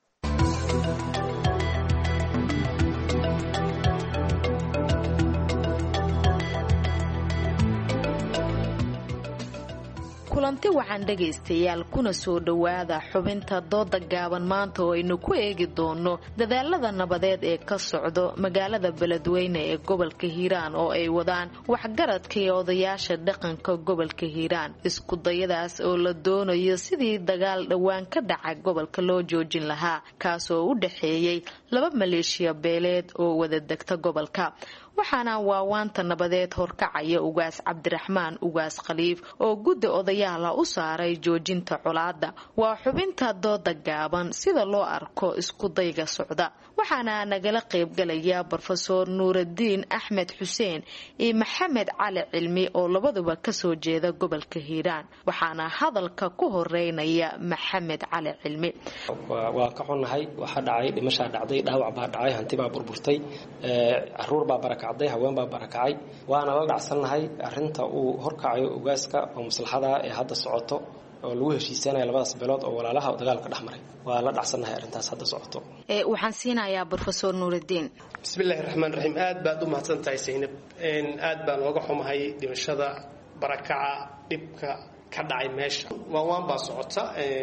kulanti wacan dhegaystayaal kuna soo dhowaada xubinta dooda gaaban maanta oo aynu ku eegi doono dadaalada nabadeed ee ka socdo magaalada beledweyne ee gobolka hiiraan oo ay wadaan waxgaradka iyo odayaasha dhaqanka gobolka hiiraan isku dayadaas oo la doonayo sidii dagaal dhowaan ka dhaca gobolka loo joojin lahaa kaasoo u dhexeeyey laba maleeshiya beeleed oo wada degta gobolka waxaana waawaanta nabadeed horkacaya ugaas cabdiraxmaan ugaas khaliif oo guddi odayaala u saaray joojinta colaada waa xubinta dooda gaaban sida loo arko iskudayga socda waxaana nagala qaybgalaya brofeor nuuradiin axmed xuseen iyo maxamed cali cilmi oo labaduba kasoo jeeda gobolka hiiraan waxaana hadalka ku horeynaya maxamed cali cilmi waa ka xunnahay waxaa dhacay dhimashaa dhacday dhaawac baa dhacay hantibaa burburtay caruur baa barakacday haween baa barakacay waana la dhacsannahay arinta uu horkacayo ogaaska oo maslaxada ee hadda socoto oo lagu heshiisanaya labadaas beelood oo walaalaha dagaalka dhex maray waa la dhacsannahay arrintaas hadda socoto waxaan siinayaa brofesor nuuridiin bismillahi raxmaan raxiim aad baad u mahadsan tahay saynab aad baan looga xumahay dhimashada barakaca dhibka ka dhacay meesha waawaan baa socota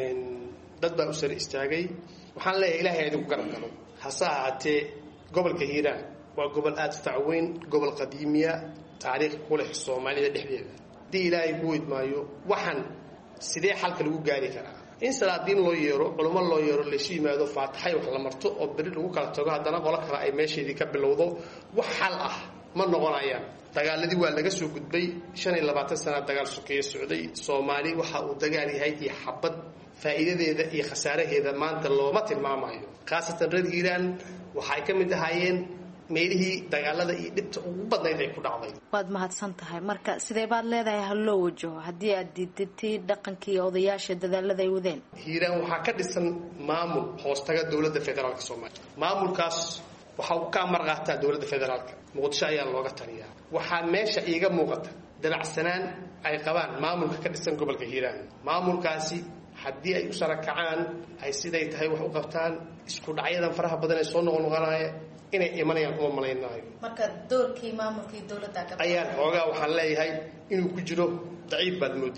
dad baa u sare istaagay waxaan leeyahay ilahay idinku garab galo hase ahaatee gobolka hiiraan waa gobol aada u facweyn gobol qadiimiya taariikh ku leh soomaalida dhexdeeda haddii ilaahay ku weydmaayo waxaan sidee xalka lagu gaari karaa in salaadiin loo yeero culummo loo yeero laysu yimaado faataxay wax la marto oo beri lagu kala tago haddana qolo kale ay meesheedii ka bilowdo wax xal ah ma noqonayaan dagaaladii waa laga soo gudbay shan iyo labaatan sana dagaal sokeeye socday soomaali waxa uu dagaal yahay iyo xabad faa'iidadeeda iyo khasaaraheeda maanta looma tilmaamayo khaasatan reer hiiraan waxa ay ka mid ahaayeen meelihii dagaalada iyo dhibta ugu badnayd ay ku dhacday waad mahadsan tahay marka sidee baad leedahay ha loo wajaho haddii aad diidatay dhaqankii iyo odayaasha dadaalada ay wadeen hiiraan waxaa ka dhisan maamul hoostaga dowladda federaalka soomaaliya maamulkaas waxa uu ka amar qaataa dowladda federaalka muqdisho ayaa looga taliyaa waxaa meesha iiga muuqata dabacsanaan ay qabaan maamulka ka dhisan gobolka hiiraan maamulkaasi haddii ay u sarakacaan ay siday tahay wax u qabtaan isku dhacyadan faraha badan ee soo noqonoqonaya inay imanayaan uma malaynaayo marka doorkii maamulkii dowladda ayaan xoogaa waxaan leeyahay inuu ku jiro daciif baad moodaa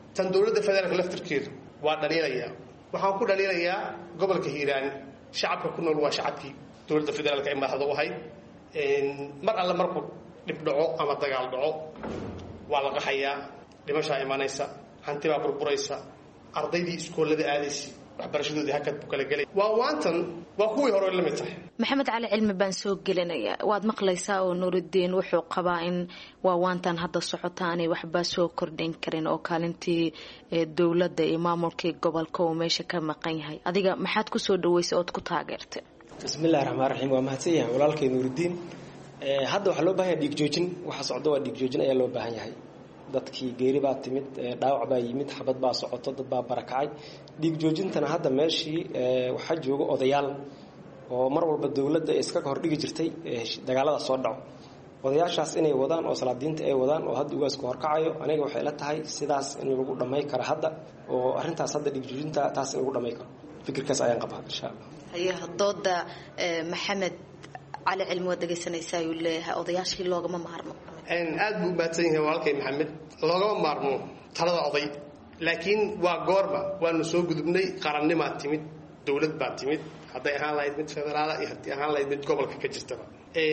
tan dowladda federaalka laftirkeedu waa dhaliilayaa waxaan ku dhaliilayaa gobolka hiiraan shacabka ku nool waa shacabkii dowladda federaalka ay madaxda u ahayd mar alle markuu dhib dhaco ama dagaal dhaco waa la qaxayaa dhimashaa imanaysa hantibaa burburaysa ardaydii iskoolada aadaysa waxbarashadoodii hakad buu kala gelay waa waantan waa kuwii hore la mid tahay maxamed cali cilmi baan soo gelinaya waad maqlaysaa oo nuuridiin wuxuu qabaa in waawaantan hadda socota aanay waxba soo kordhin karin oo kaalintii dowladda iyo maamulkii gobolka uu meesha ka maqan yahay adiga maxaad kusoo dhaweysay ood ku taageertay bismillahi raxmaan raxiim waa mahadsan yahay walaalkay nuuridiin hadda waxaa loo bahan yahay dhiigjoojin waxa socda waa dhiigjoojin ayaa loo baahan yahay dadkii geeri baa timid dhaawac baa yimid xabad baa socoto dad baa barakacay dhiig joojintana hadda meeshii waxaa jooga odayaal oo mar walba dowladda iska hordhigi jirtay dagaalada soo dhaco odayaashaas inay wadaan oo salaadiinta ay wadaan oo hadda ugaasku horkacayo aniga waxay la tahay sidaas in lagu dhamay karo hadda oo arintaas hadda dhiig joojinta taas in lagu dhamay karo fikirkaas ayaan qabaa insha allah haye dooda maxamed cali cilmi waad dhegaysanaysaa ayuu leeyahay odayaashii loogama maarmo aad buu mahadsan yahay walaalkay maxamed loogama maarmo talada oday laakiin waa goorma waanu soo gudubnay qarannimaa timid dowlad baa timid hadday ahaan lahayd mid federaala iyo haddii ahaan lahayd mid gobolka ka jirtaba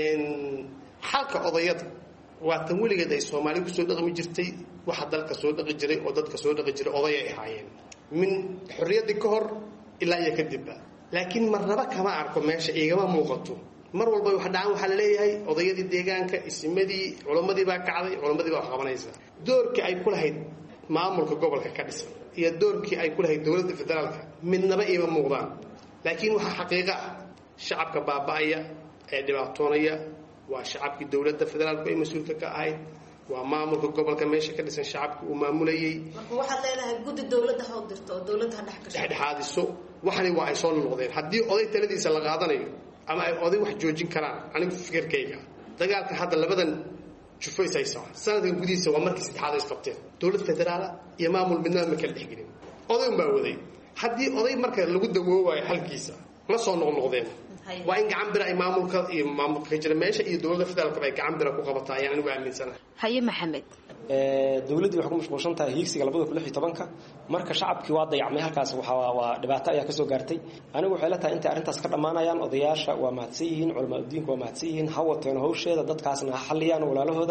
xalka odayada waa tan weligeed ay soomaali kusoo dhaqmi jirtay waxa dalka soo dhaqi jiray oo dadka soo dhaqi jiray oday ay ahaayeen min xorriyaddii ka hor ilaa iyo kadibba laakiin marnaba kama arko meesha igama muuqato mar walba wax dhacaan waxaa laleeyahay odayadii deegaanka isimadii culammadii baa kacday culammadii baa wax qabanaysa doorkii ay ku lahayd maamulka gobolka ka dhisan iyo doorkii ay ku lahayd dowladda federaalka midnaba iima muuqdaan laakiin waxaa xaqiiqo ah shacabka baaba'aya ee dhibaatoonaya waa shacabkii dowladda federaalku ay mas-uulka ka ahayd waa maamulka gobolka meesha ka dhisan shacabka uu maamulayay marka waxaad leedahay guddi dowladda ha u dirto oo dowladda ha dhex gasho dhexdhexaadiso waxani waa ay soo noqdeen haddii oday taladiisa la qaadanayo ama ay oday wax joojin karaan anigu fikirkayga dagaalka hadda labadan jufays haysaa sanadkan gudihiisa waa markii saddexaad ay isqabteen dowlad federaala iyo maamul midnaba ma kala dhexgelin oday unbaa waday haddii oday marka lagu dawoowayo xalkiisa ma soo noqnoqdeen waa in gacan bira ay maamulka iyo maamulka ka jira meesha iyo dowladda federaalkaba ay gacan bira ku qabataa ayaan anigu aaminsanahay haye maxamed dowladdii waxay ku mashquulsan tahay hiigsiga labada kun lix iyo tobanka marka shacabkii waa dayacmay halkaas waxaa waa dhibaato ayaa kasoo gaartay anigu waxay la tahay intay arrintaas ka dhammaanayaan odayaasha waa mahadsan yihiin culamaa udiinku waa mahadsan yihiin ha wateen hawsheeda dadkaasna ha xalliyaan walaalahooda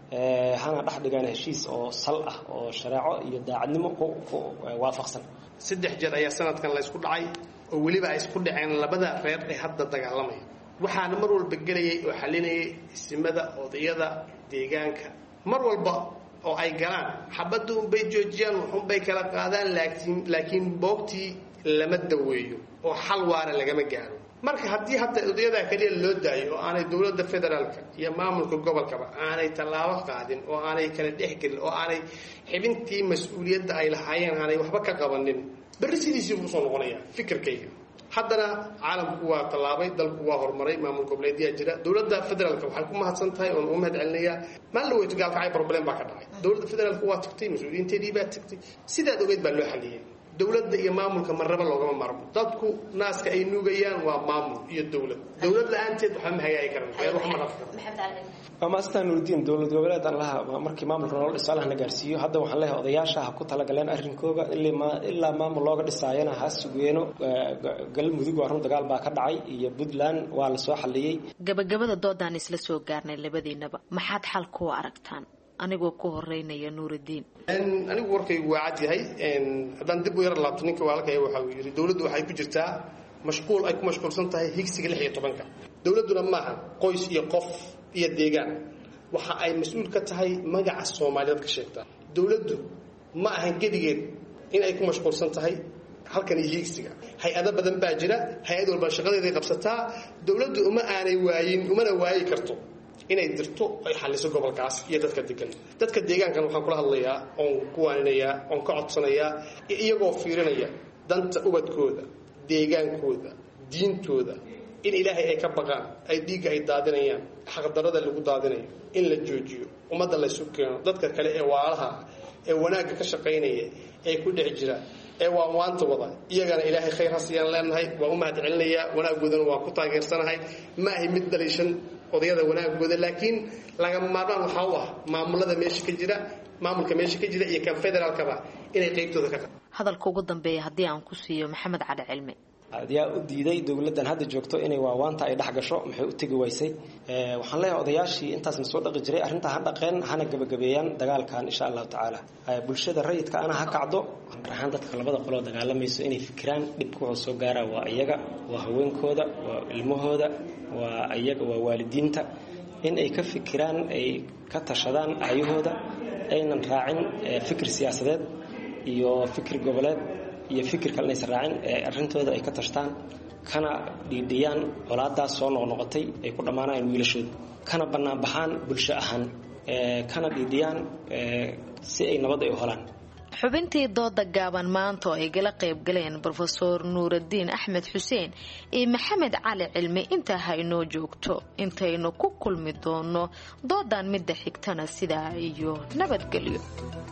hana dhex dhigaan heshiis oo sal ah oo shareeco iyo daacadnimo ku waafaqsan saddex jeer ayaa sanadkan la isku dhacay oo weliba ay isku dhaceen labada reer ee hadda dagaalamaya waxaana mar walba gelayay oo xalinayay isimada odayada deegaanka mar walba oo ay galaan xabadda unbay joojiyaan waxunbay kala qaadaan laakiin laakiin boogtii lama daweeyo oo xal waara lagama gaaro marka haddii hadda odayadaa keliya loo daayo oo aanay dowladda federaalka iyo maamulka gobolkaba aanay tallaabo qaadin oo aanay kala dhexgelin oo aanay xibintii mas-uuliyadda ay lahaayeen aanay waxba ka qabanin berri sidiisii buu usoo noqonaya fikirkayga haddana caalamku waa tallaabay dalku waa horumaray maamul goboleedyaa jira dowladda federaalka waxay ku mahadsan tahay oon ugu mahad celinayaa maalin weyto gaalkacay problem baa ka dhacay dowladda federaalka waa tagtay mas-uuliyiinteedii baa tagtay sidaad ogeyd baa loo xaliyey dowladda iyo maamulka marnaba loogama maarmo dadku naaska ay nuugayaan waa maamul iyo dowlad dowlad la-aanteed waxba ma hagaagi karan reer wax ma dhafi karo waa maastan nurudiin dowlad goboleed aan laha markii maamulka nolol dhiso allahna gaarsiiyo hadda waxaan leeyahay odayaasha ha ku talagaleen arrinkooga ilaa maamul looga dhisaayana ha sugeeno galmudug waa run dagaal baa ka dhacay iyo puntland waa lasoo xaliyey gabagabada doodaan isla soo gaarnay labadiinaba maxaad xal kuwa aragtaan anigoo ku horeynaya nuuridiin anigu warkaygu waa cad yahay haddaan dib u yar laabto ninka walaalkaya waxa uu yidhi dowladdu waxay ku jirtaa mashquul ay ku mashquulsan tahay higsiga lix iyo tobanka dowladduna maaha qoys iyo qof iyo deegaan waxa ay mas-uul ka tahay magaca soomaaliyeed ka sheegtaa dowladdu ma ahan gedigeed in ay ku mashquulsan tahay halkan iyo hiigsiga hay-ado badan baa jira hay-ad walba shaqadeeday qabsataa dowladdu uma aanay waayin umana waayi karto inay dirto ay xaliso gobolkaas iyo dadka degan dadka deegaankan waxaan kula hadlayaa oon ku waaninayaa oon ka codsanayaa iyagoo fiirinaya danta ubadkooda deegaankooda diintooda in ilaahay ay ka baqaan ay dhiigga ay daadinayaan xaqdarada lagu daadinayo in la joojiyo ummadda laysu keeno dadka kale ee waalaha ee wanaagga ka shaqaynaya ee ku dhex jira ee waa waanta wada iyagana ilaahay khayr ha siiyaan leenahay waa u mahad celinayaa wanaaggoodana waa ku taageersanahay ma ahay mid daliishan odayada wanaagooda laakiin lagama maarmaan waxaa u ah maamulada meesha ka jira maamulka meesha ka jira iyo kan federaalkaba inay qeybtooda ka qa hadalka ugu dambeeya haddii aan ku siiyo maxamed cali cilmi yaa u diiday dowladdan hadda joogto inay waawaanta ay dhex gasho maxay u tegi waysay waxaan leeyahay odayaashii intaasna soo dhaqi jiray arrintaa ha dhaqeen hana gabagabeeyaan dagaalkan insha allahu tacaala bulshada rayidka ana ha kacdo ahaan dadka labada qoloo dagaalamayso inay fikiraan dhibka wuxuu soo gaaraa waa iyaga waa haweenkooda waa ilmahooda waa iyaga waa waalidiinta in ay ka fikiraan ay ka tashadaan aayahooda aynan raacin fikir siyaasadeed iyo fikir goboleed iyo fikir kale inaysan raacin ee arrintooda ay ka tashtaan kana dhiidhiyaan colaadaas soo noqnoqotay ay ku dhammaanayaan wiilashooda kana bannaan baxaan bulsho ahaan kana dhiidhiyaan si ay nabad ay u helaan xubintii dooda gaaban maanta oo ay gala qayb galeen brofeor nuuraddiin axmed xuseen iyo maxamed cali cilmi intaa ha inoo joogto intaynu ku kulmi doono doodan midda xigtana sidaa iyo nabadgelyo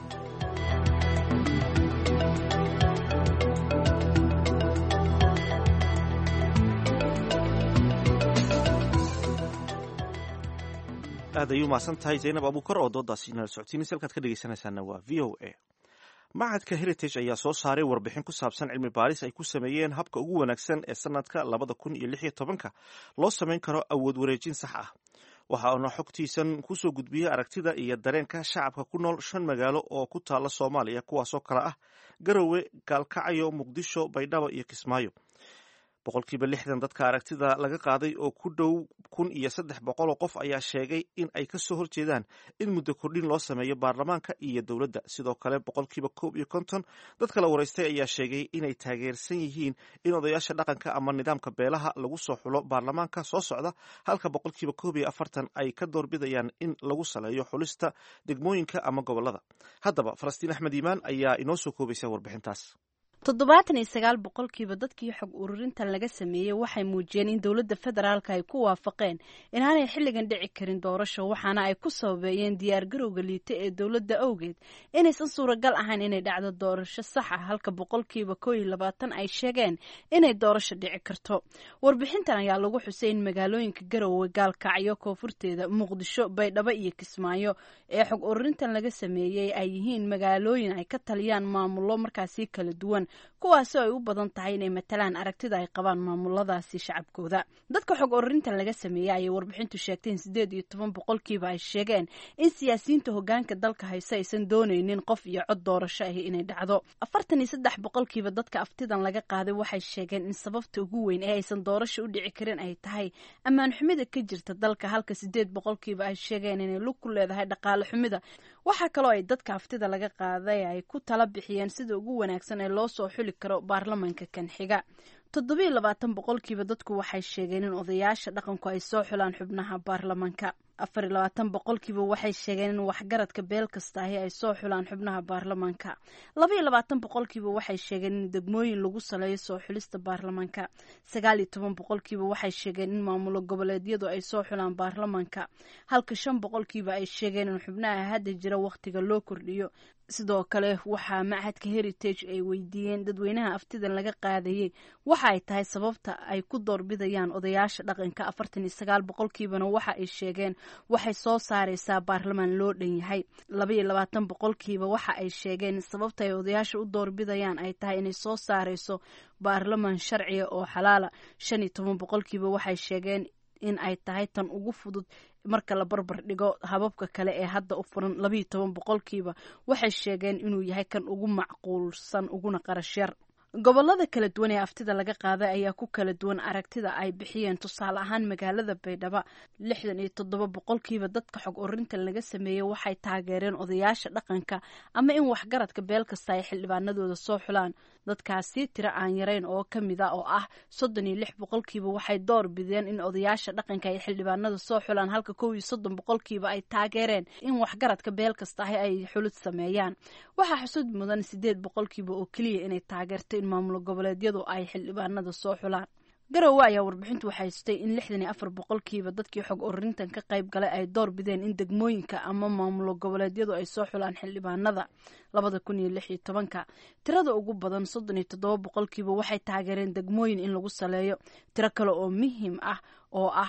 aad ayuu mahadsan tahay zaynab abuukar oo doodaasi inala socodsiinaysa halkaad ka dhegeysanaysaana waa v o a macadka heritage ayaa soo saaray warbixin ku saabsan cilmi baaris ay ku sameeyeen habka ugu wanaagsan ee sanadka labada kun iyo lix iyo tobanka loo samayn karo awood wareejin sax ah waxa uuna xogtiisan kusoo gudbiyey aragtida iyo dareenka shacabka ku nool shan magaalo oo ku taala soomaaliya kuwaasoo kale ah garowe gaalkacyo muqdisho baydhabo iyo kismaayo boqolkiiba lixdan dadka aragtida laga qaaday oo ku dhow kun iyo saddex boqol oo qof ayaa sheegay in ay kasoo horjeedaan in muddo kordhin loo sameeyo baarlamaanka iyo dowladda sidoo kale boqolkiiba koob iyo konton dadka la waraystay ayaa sheegay inay taageersan yihiin in odayaasha dhaqanka ama nidaamka beelaha lagu soo xulo baarlamaanka soo socda halka boqolkiiba koob iyo afartan ay ka doorbidayaan in lagu saleeyo xulista degmooyinka ama gobolada haddaba falastiin axmed iimaan ayaa inoo soo koobaysa warbixintaas toddobaatan iyo sagaal boqolkiiba dadkii xog ururintan laga sameeyey waxay muujiyeen in dowladda federaalka ay ku waafaqeen inaanay xilligan dhici karin doorasho waxaana ay ku sababeeyeen diyaargarowga liita ee dowladda awgeed inaysan suuragal ahayn inay dhacdo doorasho sax ah halka boqolkiiba koo iyo labaatan ay sheegeen inay doorasho dhici karto warbixintan ayaa lagu xusay in magaalooyinka garowe gaalkacyo koonfurteeda muqdisho baydhabo iyo kismaayo ee xog ururintan laga sameeyey ay yihiin magaalooyin ay ka taliyaan maamullo markaasi kala duwan kuwaasoo ay u badan tahay inay matalaan aragtida ay qabaan maamuladaasi shacabkooda dadka xog ururintan laga sameeyey ayay warbixintu sheegtay in siddeed iyo toban boqolkiiba ay sheegeen in siyaasiyiinta hogaanka dalka hayse aysan doonaynin qof iyo cod doorasho ahi inay dhacdo afartan iyo saddex boqolkiiba dadka aftidan laga qaaday waxay sheegeen in sababta ugu weyn ee aysan doorasho u dhici karin ay tahay ammaan xumida ka jirta dalka halka siddeed boqolkiiba ay sheegeen inay lug ku leedahay dhaqaale xumida waxaa kaloo ay dadka aftida laga qaaday ay ku tala bixiyeen sida ugu wanaagsan ee loo soo xuli karo baarlamanka kan xiga toddobiiyo labaatan boqolkiiba dadku waxay sheegeen in odayaasha dhaqanku ay soo xulaan xubnaha baarlamanka afar iyo labaatan boqolkiiba waxay sheegeen in waxgaradka beel kasta ahi ay soo xulaan xubnaha baarlamanka laba iyo labaatan boqolkiiba waxay sheegeen in degmooyin lagu saleeyo soo xulista baarlamanka sagaal iyo toban boqolkiiba waxay sheegeen in maamulo goboleedyadu ay soo xulaan baarlamanka halka shan boqolkiiba ay sheegeen in xubnaha hadda jira wakhtiga loo kordhiyo sidoo kale waxaa machadka heritage ay weydiiyeen dadweynaha aftidan laga qaadayey waxa ay tahay sababta ay ku doorbidayaan odayaasha dhaqanka afartan iyo sagaal boqolkiibana waxa ay sheegeen waxay soo saareysaa baarlamaan loo dhan yahay laba iyo labaatan boqolkiiba waxa ay sheegeen sababta ay odayaasha u doorbidayaan ay tahay inay soo saareyso baarlamaan sharciga oo xalaala shan iyo toban boqolkiiba waxay sheegeen in ay tahay tan ugu fudud marka la barbar dhigo hababka kale ee hadda u furan labayo toban boqolkiiba waxay sheegeen inuu yahay kan ugu macquulsan uguna qarash yar gobolada kala duwan ee aftida laga qaaday ayaa ku kala duwan aragtida ay bixiyeen tusaale ahaan magaalada baydhabo lixdan iyo toddoba boqolkiiba dadka xog ururinta laga sameeyey waxay taageereen odayaasha dhaqanka ama in waxgaradka beel kasta ay xildhibaanadooda soo xulaan dadkaasi tiro aan yarayn oo ka mid a oo ah soddon iyo lix boqolkiiba waxay door bideen in odayaasha dhaqanka ay xildhibaanada soo xulaan halka kow iyo soddon boqolkiiba ay taageereen in waxgaradka beel kasta ahi ay xulid sameeyaan waxaa xusud mudan sideed boqolkiiba oo keliya inay taageerto in maamulo goboleedyadu ay xildhibaanada soo xulaan garowe ayaa warbixintu waxay hustay in lixdan iyo afar boqolkiiba dadkii xog ururintan ka qayb galay ay door bideen in degmooyinka ama maamulo goboleedyadu ay soo xulaan xildhibaanada labada kun iyo lix iyo tobanka tirada ugu badan soddon iyo toddoba boqolkiiba waxay taageereen degmooyin in lagu saleeyo tiro kale oo muhiim ah oo ah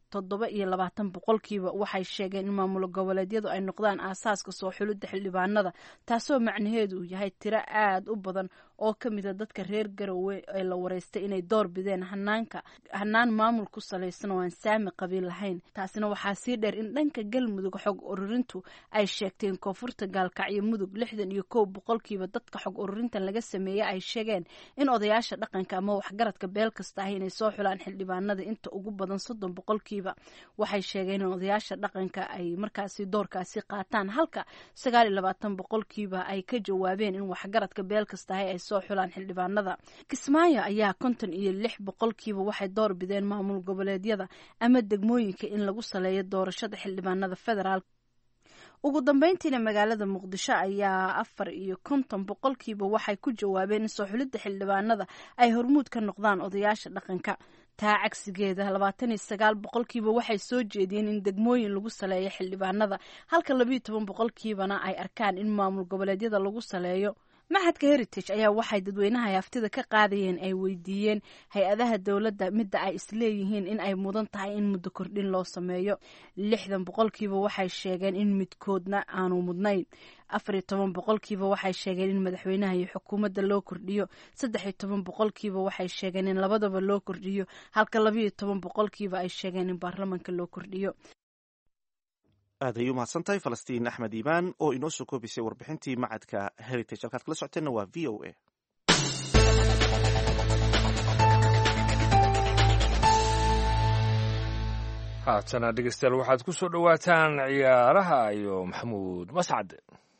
toddoba iyo labaatan boqolkiiba waxay sheegeen in maamul goboleedyadu ay noqdaan aasaaska soo xulidda xildhibaanada taasoo macnaheedu uu yahay tiro aada u badan oo ka mida dadka reer garowe ee la wareystay inay door bideen hanaanka hanaan maamul ku salaysan oo aan saami qabiil lahayn taasina waxaa sii dheer in dhanka galmudug xog ururintu ay sheegteen koonfurta gaalkacyo mudug lixdan iyo kow boqolkiiba dadka xog ururintan laga sameeyey ay sheegeen in odayaasha dhaqanka ama waxgaradka beel kasta ah inay soo xulaan xildhibaanada inta ugu badan soddon boqolkiiba waxay sheegeen in odayaasha dhaqanka ay markaasi doorkaasi qaataan halka sagaal iyo labaatan boqolkiiba ay ka jawaabeen in waxgaradka beel kasta ah ay soo xulaan xildhibaanada kismaayo ayaa konton iyo lix boqolkiiba waxay door bideen maamul goboleedyada ama degmooyinka in lagu saleeyo doorashada xildhibaanada federaal ugu dambeyntiina magaalada muqdisho ayaa afar iyo konton boqolkiiba waxay ku jawaabeen in soo xulidda xildhibaanada ay hormuud ka noqdaan odayaasha dhaqanka taa cagsigeeda labaatan iyo sagaal boqolkiiba waxay soo jeediyeen in degmooyin lagu saleeyo xildhibaanada halka labayo toban boqolkiibana ay arkaan in maamul goboleedyada lagu saleeyo maxadka heritage ayaa waxay dadweynaha haftida ka qaadayeen ay weydiiyeen hay-adaha dowladda midda ay isleeyihiin in ay mudan tahay in muddo kordhin loo sameeyo lixdan boqolkiiba waxay sheegeen in midkoodna aanu mudnayn afar iyo toban boqolkiiba waxay sheegeen in madaxweynaha iyo xukuumadda loo kordhiyo saddex iyo toban boqolkiiba waxay sheegeen in labadaba loo kordhiyo halka labayo toban boqolkiiba ay sheegeen in baarlamanka loo kordhiyo aad ayay umahadsan tahay falastiin axmed iimaan oo inoo soo koobisay warbixintii macadka heritage halkaad kala socoteenna waa v o a haatana dhegeystayaal waxaad ku soo dhowaataan ciyaaraha iyo maxamuud mascad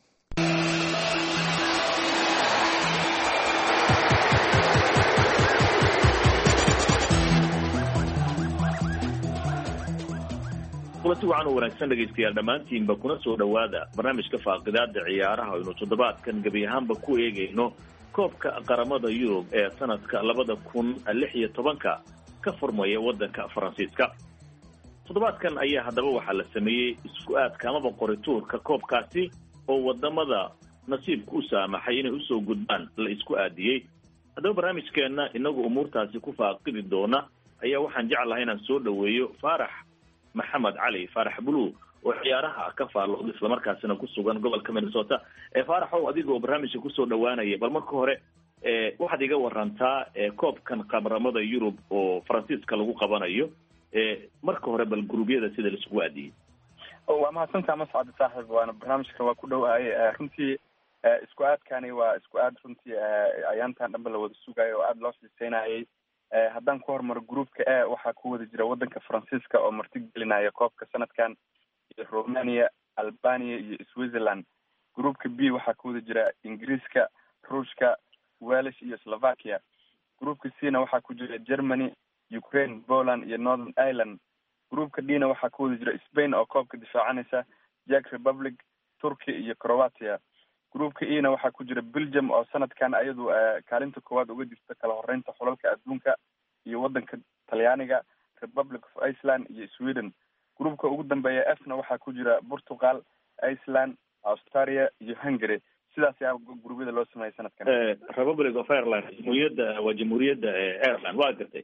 kulanti wacan u wanaagsan dhegaystayaal dhammaantiinba kuna soo dhowaada barnaamijka faaqidaada ciyaaraha aynu toddobaadkan gebi ahaanba ku eegayno koobka qaramada yurub ee sanadka labada kun lix iyo tobanka ka furmaya waddanka faransiiska toddobaadkan ayaa haddaba waxaa la sameeyey isku aadka amaba qorituurka koobkaasi oo wadamada nasiibka u saamaxay inay usoo gudbaan la isku aadiyey haddaba barnaamijkeenna inagu umuurtaasi ku faaqidi doona ayaa waxaan jeclahay inaan soo dhoweeyo faarax maxamed cali faarax bulu oo ciyaaraha ka faallooda islamarkaasina ku sugan gobolka minnesota ee faaraxow adiga oo barnaamijka kusoo dhowaanaya bal marka hore waxaad iga warantaa koobkan qaramada yurub oo faransiiska lagu qabanayo marka hore bal guruubyada sida laisugu aadiyey waa mahadsantaa mascad saaxib waana barnaamijka waa ku dhowahay runtii isku aadkani waa isku aad runtii ayaantan dhanba la wada sugayo oo aada loo xiiseynayay haddaan ku hormaro groupka e waxaa ku wada jira waddanka faransiiska oo marti gelinaya koobka sanadkan iyo romania albania iyo switzerland groupka b waxaa ku wada jira ingiriiska ruushka welish iyo slovakia groupka c na waxaa ku jira germany ukraine poland iyo northern ireland groupka d na waxaa ku wada jira spain oo koobka difaacanaysa jack republic turkey iyo croatia groupka e na waxaa ku jira belgium oo sanadkan ayadu kaalinta koowaad uga jirta kala horeynta xulalka adduunka iyo waddanka talyaaniga republic of iceland iyo sweden groupka ugu dambeeya f na waxaa ku jira portugal iceland australia iyo hungary sidaas ayaa gurubyada loo sameeyay sanadkan republic of ireland jamhuuriyadda waa jamhuuriyadda ireland waa gartay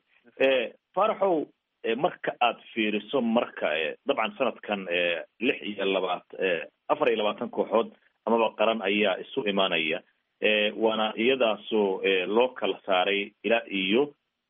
faraxow marka aad fiiriso marka dabcan sanadkan lix iyo labaat afar iyo labaatan kooxood amaba qaran ayaa isu imaanaya waana iyadaasoo loo kala saaray ilaa iyo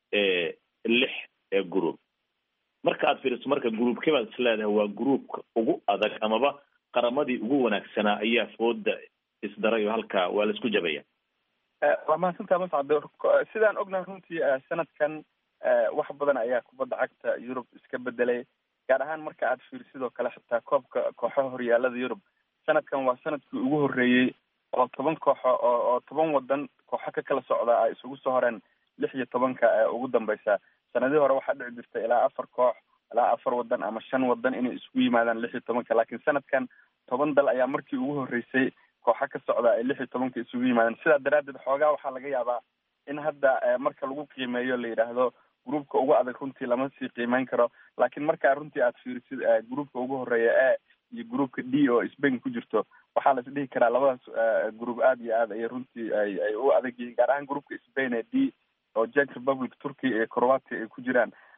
lix group marka aad fiiriso marka groupkee baad is leedahay waa groupka ugu adag amaba qaramadii ugu wanaagsanaa ayaa fooda isdaray oo halka waa la isku jabaya waa mahadsantaa mascad sidaan ognahay runtii sanadkan wax badan ayaa kubadda cagta yurub iska bedelay gaar ahaan marka aad fiir sidoo kale xitaa koobka kooxaha horyaalada yurub sanadkan waa sanadkii ugu horreeyey oo toban kooxo oo oo toban wadan kooxo ka kala socda ay isugu soo horeen lix iyo tobanka ee ugu dambeysa sanadihii hore waxaa dhici jirta ilaa afar koox ilaa afar wadan ama shan wadan inay isugu yimaadaan lix iyo tobanka laakiin sanadkan toban dal ayaa markii ugu horreysay kooxo ka socda ay lix iyo tobanka isugu yimaadeen sidaa daraaddeed xoogaa waxaa laga yaabaa in hadda marka lagu qiimeeyo la yidhaahdo groupka ugu adag runtii lama sii qiimeyn karo laakiin markaa runtii aad fiirisid groupka ugu horreeya e iyo groupka d oo spain ku jirto waxaa la is dhihi karaa labadaas group aad iyo aad ay runtii ay ay u adag yihiin gaar ahaan groupka spain ee d oo jack republic turkey iyo croatia ay ku jiraan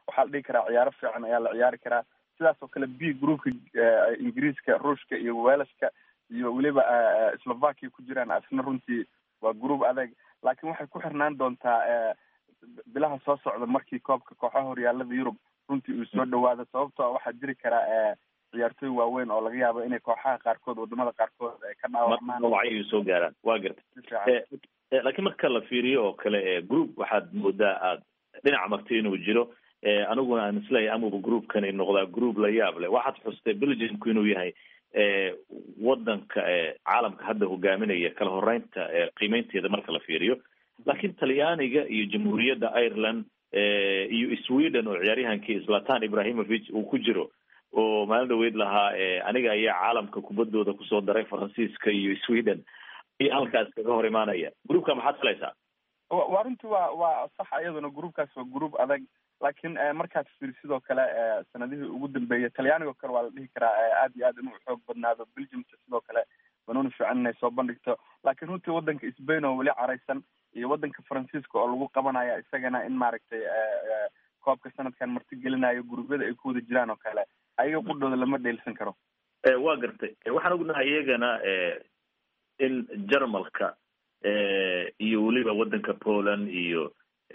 waxaa la dhihi karaa ciyaaro fiican ayaa la ciyaari karaa sidaas oo kale b groupka ingiriiska ruushka iyo welashka iyo weliba slovakia ku jiraan asna runtii waa group adeeg laakiin waxay ku xirnaan doontaa bilaha soo socda markii koobka kooxaha horyaalada yurub runtii uu soo dhawaado sababtoo waxaa jiri karaa ciyaartooy waaweyn oo laga yaabo inay kooxaha qaarkood wadamada qaarkood ay ka dhaawacmaan wacyi soo gaaraan waa garta laakiin marka la fiiriyo oo kale group waxaad moodaa aad dhinaca marti inuu jiro aniguna aan isleeyahay amuba groupkani noqdaa group la yaab leh waxaad xustay belgiumku inuu yahay wadanka caalamka hadda hogaaminaya kala horeynta qiimeynteeda marka la fiiriyo laakiin talyaaniga iyo jamhuuriyadda ireland iyo sweden oo ciyaaryahankii zlatan ibrahimovic uu ku jiro oo maalin dhaweyd lahaa aniga ayaa caalamka kubaddooda kusoo daray faransiiska iyo sweden iyo halkaas kaga hor imaanaya groupka maxaad filaysaa waa runtii waa waa sax iyaduna groupkaas waa group adag laakiin markaad fiir sidoo kale sanadihii ugu dambeeyay talyaanigo kale waa la dhihi karaa aad iyo aad inuu xoog badnaado belgiumka sidoo kale banuuni fiican inay soo bandhigto laakiin runtii wadanka sbain oo weli caraysan iyo wadanka faransiiska oo lagu qabanaya isagana in maaragtay koobka sanadkan marti gelinayo guruubyada ay ku wada jiraan oo kale ayaga qudhooda lama dheelsan karo waa gartay waxaan ognahay iyagana in jarmalka iyo weliba wadanka poland iyo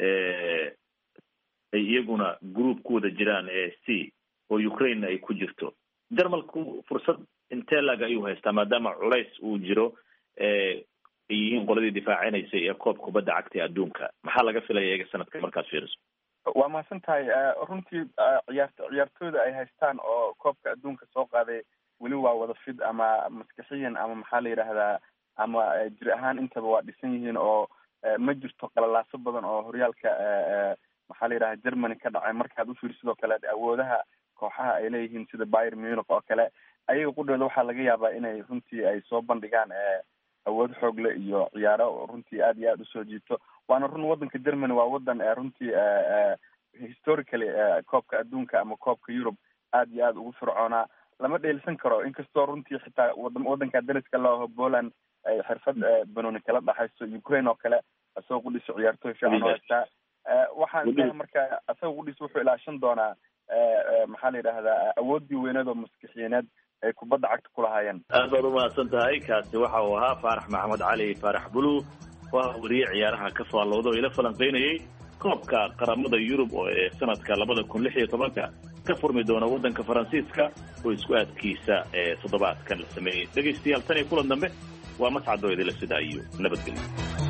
ay iyaguna group ku wada jiraan c oo ukraine ay ku jirto jarmalku fursad intee lag ayuu haystaa maadaama culays uu jiro ay yihiin qoladii difaacineysay ee koob kubadda cagta ee adduunka maxaa laga filaya iyaga sanadka markaad fiiriso waa mahadsan tahay runtii ciyaar ciyaartooyda ay haystaan oo koobka adduunka soo qaaday weli waa wada fid ama maskaxiyan ama maxaa la yidhaahdaa ama jir ahaan intaba waa dhisan yihiin oo ma jirto qalalaaso badan oo horyaalka maxaa la yidhaha germany ka dhacay markaad ufiir sidoo kale awoodaha kooxaha ay leeyihiin sida byr munich oo kale ayaga qudhooda waxaa laga yaabaa inay runtii ay soo bandhigaan awood xoogle iyo ciyaaro runtii aad iyo aad usoo jiito waana run wadanka germany waa wadan runtii historically koobka adduunka ama koobka yurub aad iyo aad ugu fircoonaa lama dheelsan karo inkastoo runtii xitaa wadanka dariska looho poland ay xirfad banooni kala dhaxayso ukraine oo kale isagoo qudhiso ciyaartooy fiican oo haystaa waxaan leeyahay marka isaga qudhiis wuxuu ilaashan doonaa maxaa la yidhahdaa awoodii weyneed oo maskixiyaneed ay kubadda cagta ku lahaayeen aad baad umahadsan tahay kaasi waxa uu ahaa faarax maxamed cali faarax bulu waa wariye ciyaaraha ka faallooda oo ila falanqeynayay koobka qaramada yurub oo ee sanadka labada kun lix iyo tobanka ka furmi doona waddanka faransiiska oo isku aadkiisa ee toddobaadkan la sameeyey dhegaystayaal tan iyo kulan dambe waa mascadoo idila sidaa iyo nabadgelyo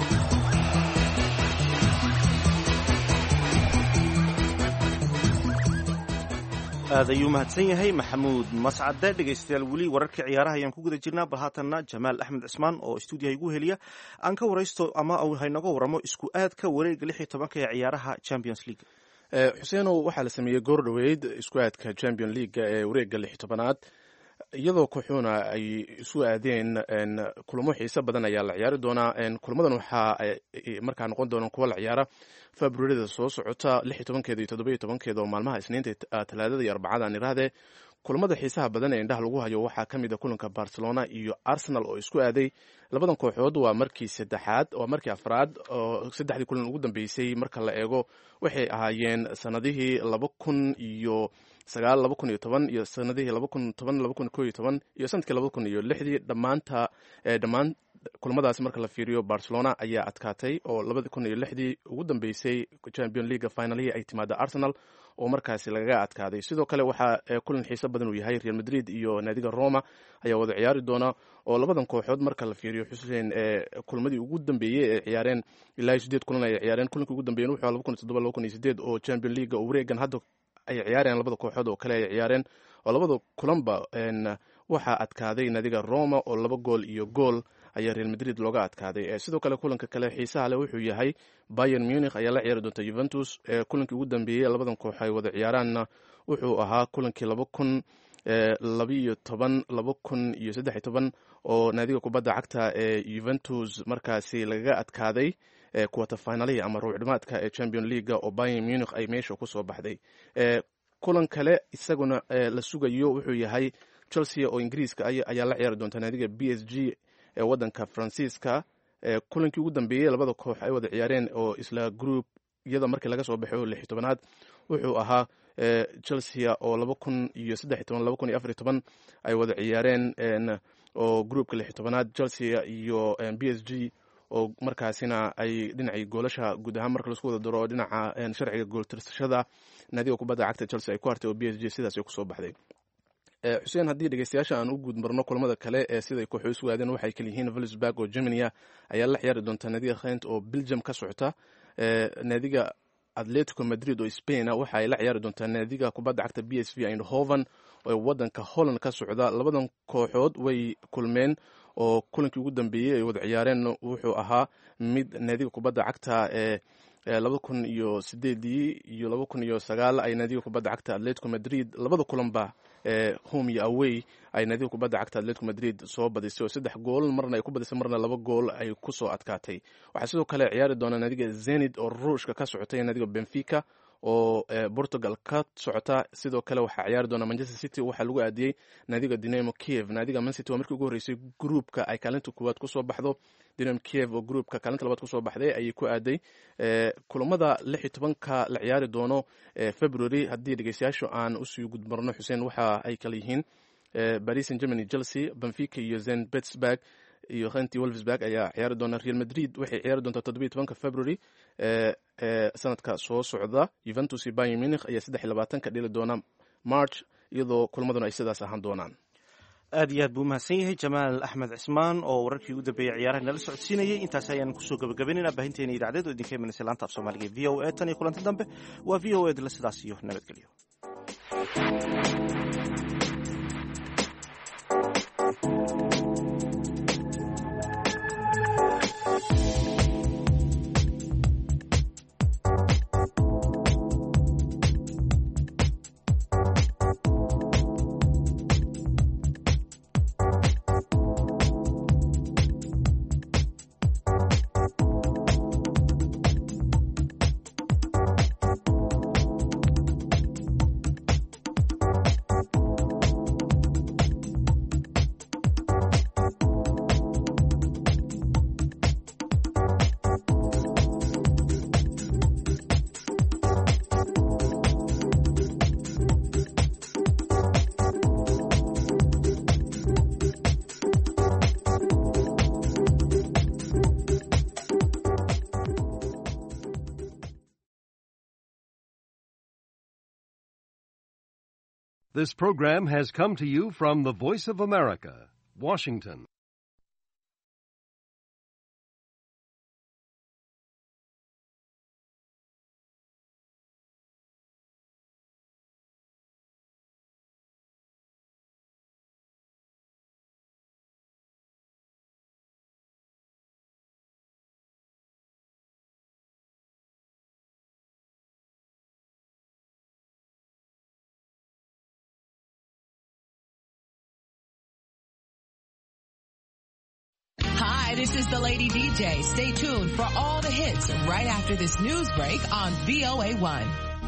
aad ayuu mahadsan yahay maxamuud mascade dhegaystayaal weli wararkii ciyaaraha ayaan ku guda jirnaa bal haatanna jamaal axmed cismaan oo stuudiyaha igu heliya aan ka waraysto ama haynaga waramo isku aadka wareega lix iyo tobanka ee ciyaaraha champions league xuseenow waxaa la sameeyey goor dhoweyd isku aadka champion leaguega ee wareega lix tobanaad iyadoo kooxuuna ay isu aadeen kulamo xiise badan ayaa la ciyaari doonaa kulamadan waxaa markaa noqon doonaan kuwa la ciyaara februarida soo socota lix iyo tobankeeda iyo toddoba iyo tobankeeda oo maalmaha isniinta talaadada iyo arbacada aan irahdee kulamada xiisaha badan ee indhaha lagu hayo waxaa ka mid a kulanka barcelona iyo arsenal oo isku aaday labadan kooxood waa markii saddexaad waa markii afraad oo saddexdii kulan ugu dambeysay marka la eego waxay ahaayeen sanadihii laba kun iyo sagaal laba kun iyo toban iyo sanadihii laba kun toban laba kun ko iyo toban iyo sanadkii laba kun iyo lixdii dhammaanta dhammaan kulamadaasi marka la fiiriyo barcelona ayaa adkaatay oo labadi kun iyo lixdii ugu dambeysay champion leaga finalihii ay timaada arsenal oo markaasi lagaga adkaaday sidoo kale waxaa kulan xiise badan uu yahay real madrid iyo naadiga roma ayaa wada ciyaari doona oo labadan kooxood marka la fiiriyo xuseen kulmadii ugu dambeeyey ee ciyaareen ilaa sideed kulan ay ciyaareen kulankii ugu dambeeyeen wuxuu laba kun iyo toddoba laba kun iyo sideed oo champion leaga oo wareegan hadda ay ciyaareen labada kooxood oo kale ay ciyaareen oo labada kulanba waxaa adkaaday naadiga roma oo laba gool iyo gool ayaa real madrid looga adkaaday sidoo kale kulanka kale xiisaha leh wuxuu yahay bayern munich ayaa la ciyaari doonta juventus kulankii ugu dambeeyey labadan koox ay wada ciyaaraanna wuxuu ahaa kulankii laba kun labiiyo toban laba kun iyo saddex iyo toban oo naadiga kubadda cagta ee juventus markaasi lagaga adkaaday kuwata finalihii ama ruucdhimaadka ee champion leaga oo bayern munich ay meesha kusoo baxday kulan kale isaguna la sugayo wuxuu yahay chelsea oo ingiriiska ayaa la ciyaari doonta naadiga b s g ee wadanka faransiiska kulankii ugu dambeeyey labada koox ay wada ciyaareen oo isla group iyada markii laga soo baxo lix tobanaad wuxuu ahaa chelsea oo laba kun iyo saddex toban laba kun iyo afar toban ay wada ciyaareen oo groupka lix tobanaad chelsea iyo b s g oo markaasina ay dhinacii goolasha guud ahaan marka laisku wada daro dhinaca sharciga gooltirsashada naadiga kubadda cagta chelsea ay ku hartay oo b s g sidaas ay kusoo baxday xuseen haddii dhegeystayaasha aan u guud marno kulamada kale ee siday kooxo isu aadeen waxay kala yihiin vilsburg oo germania ayaa la ciyaari doonta naadiga khent oo belgium ka socota naadiga atletico madrid oo spain waxa ay la ciyaari doontaa naadiga kubadda cagta b s v eindhoven oo wadanka holland ka socda labadan kooxood way kulmeen oo kulankii ugu dambeeyey ay wada ciyaareen wuxuu ahaa mid naadiga kubadda cagta ee laba kun iyo sideedii iyo laba kun iyo sagaal ay naadiga kubadda cagta atletico madrid labada kulanba home iyo away ay naadiga kubadda cagta atletico madrid soo badisay oo saddex gool marna ay ku badisay marna laba gool ay kusoo adkaatay waxaa sidoo kale ciyaari doona naadiga zenid oo ruushka ka socotay naadiga benfica oo portugal ka socota sidoo kale waxaa ciyaari doona manchester city waxaa lagu aadiyey naadiga dinamo kiev naadiga mancity waa markii ugu horreysay gruupka ay kaalinta koowaad kusoo baxdo dinamo kiev oo gruupka kaalinta labaad kusoo baxday ayay ku aaday kulamada lix iyo tobanka la ciyaari doono february haddii dhegeystayaashu aan usii gudmarno xuseen waxa ay kala yihiin paris saint germany chelsea benfica iyo zen pittsburg iyo khenty wolfsburg ayaa ciyaari doona real madrid waxay ciyaari doontaa toddobiyo tobanka february sanadka soo socda juventus iyo bayern munich ayaa saddex iyo labaatanka dhili doona march iyadoo kulmaduna ay sidaas ahaan doonaan aad iyo aad buu umahadsan yahay jamaal axmed cismaan oo wararkii ugu dambeeyey ciyaaraha nala socodsiinayay intaas ayaan kusoo gabagabaynayna baahinteena idacdeed oo idinka imanaysa laanta af soomaaliga v o a tan iyo kulanti dambe waa v o edla sidaas iyo nabadgelyo This program has come to you from the Voice of America, Washington. Hi, this is the Lady DJ. Stay tuned for all the hits right after this news break on VOA1.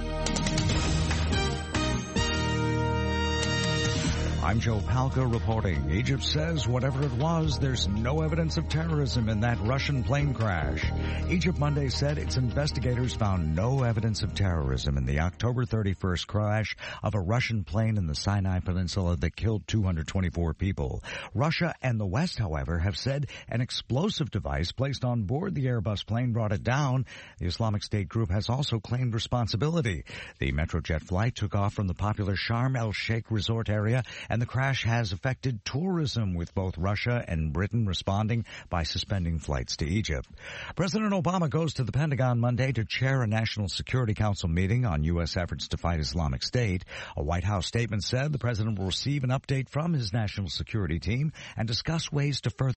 I'm Joe Palca reporting. Egypt says whatever it was, there's no evidence of terrorism in that Russian plane crash. Egypt Monday said its investigators found no evidence of terrorism in the October 31st crash of a Russian plane in the Sinai Peninsula that killed 224 people. Russia and the West, however, have said an explosive device placed on board the Airbus plane brought it down. The Islamic State group has also claimed responsibility. The Metrojet flight took off from the popular Sharm el-Sheikh resort area and the crash has affected tourism with both Russia and Britain responding by suspending flights to Egypt. President Obama goes to the Pentagon Monday to chair a National Security Council meeting on U.S. efforts to fight Islamic State. A White House statement said the president will receive an update from his national security team and discuss ways to further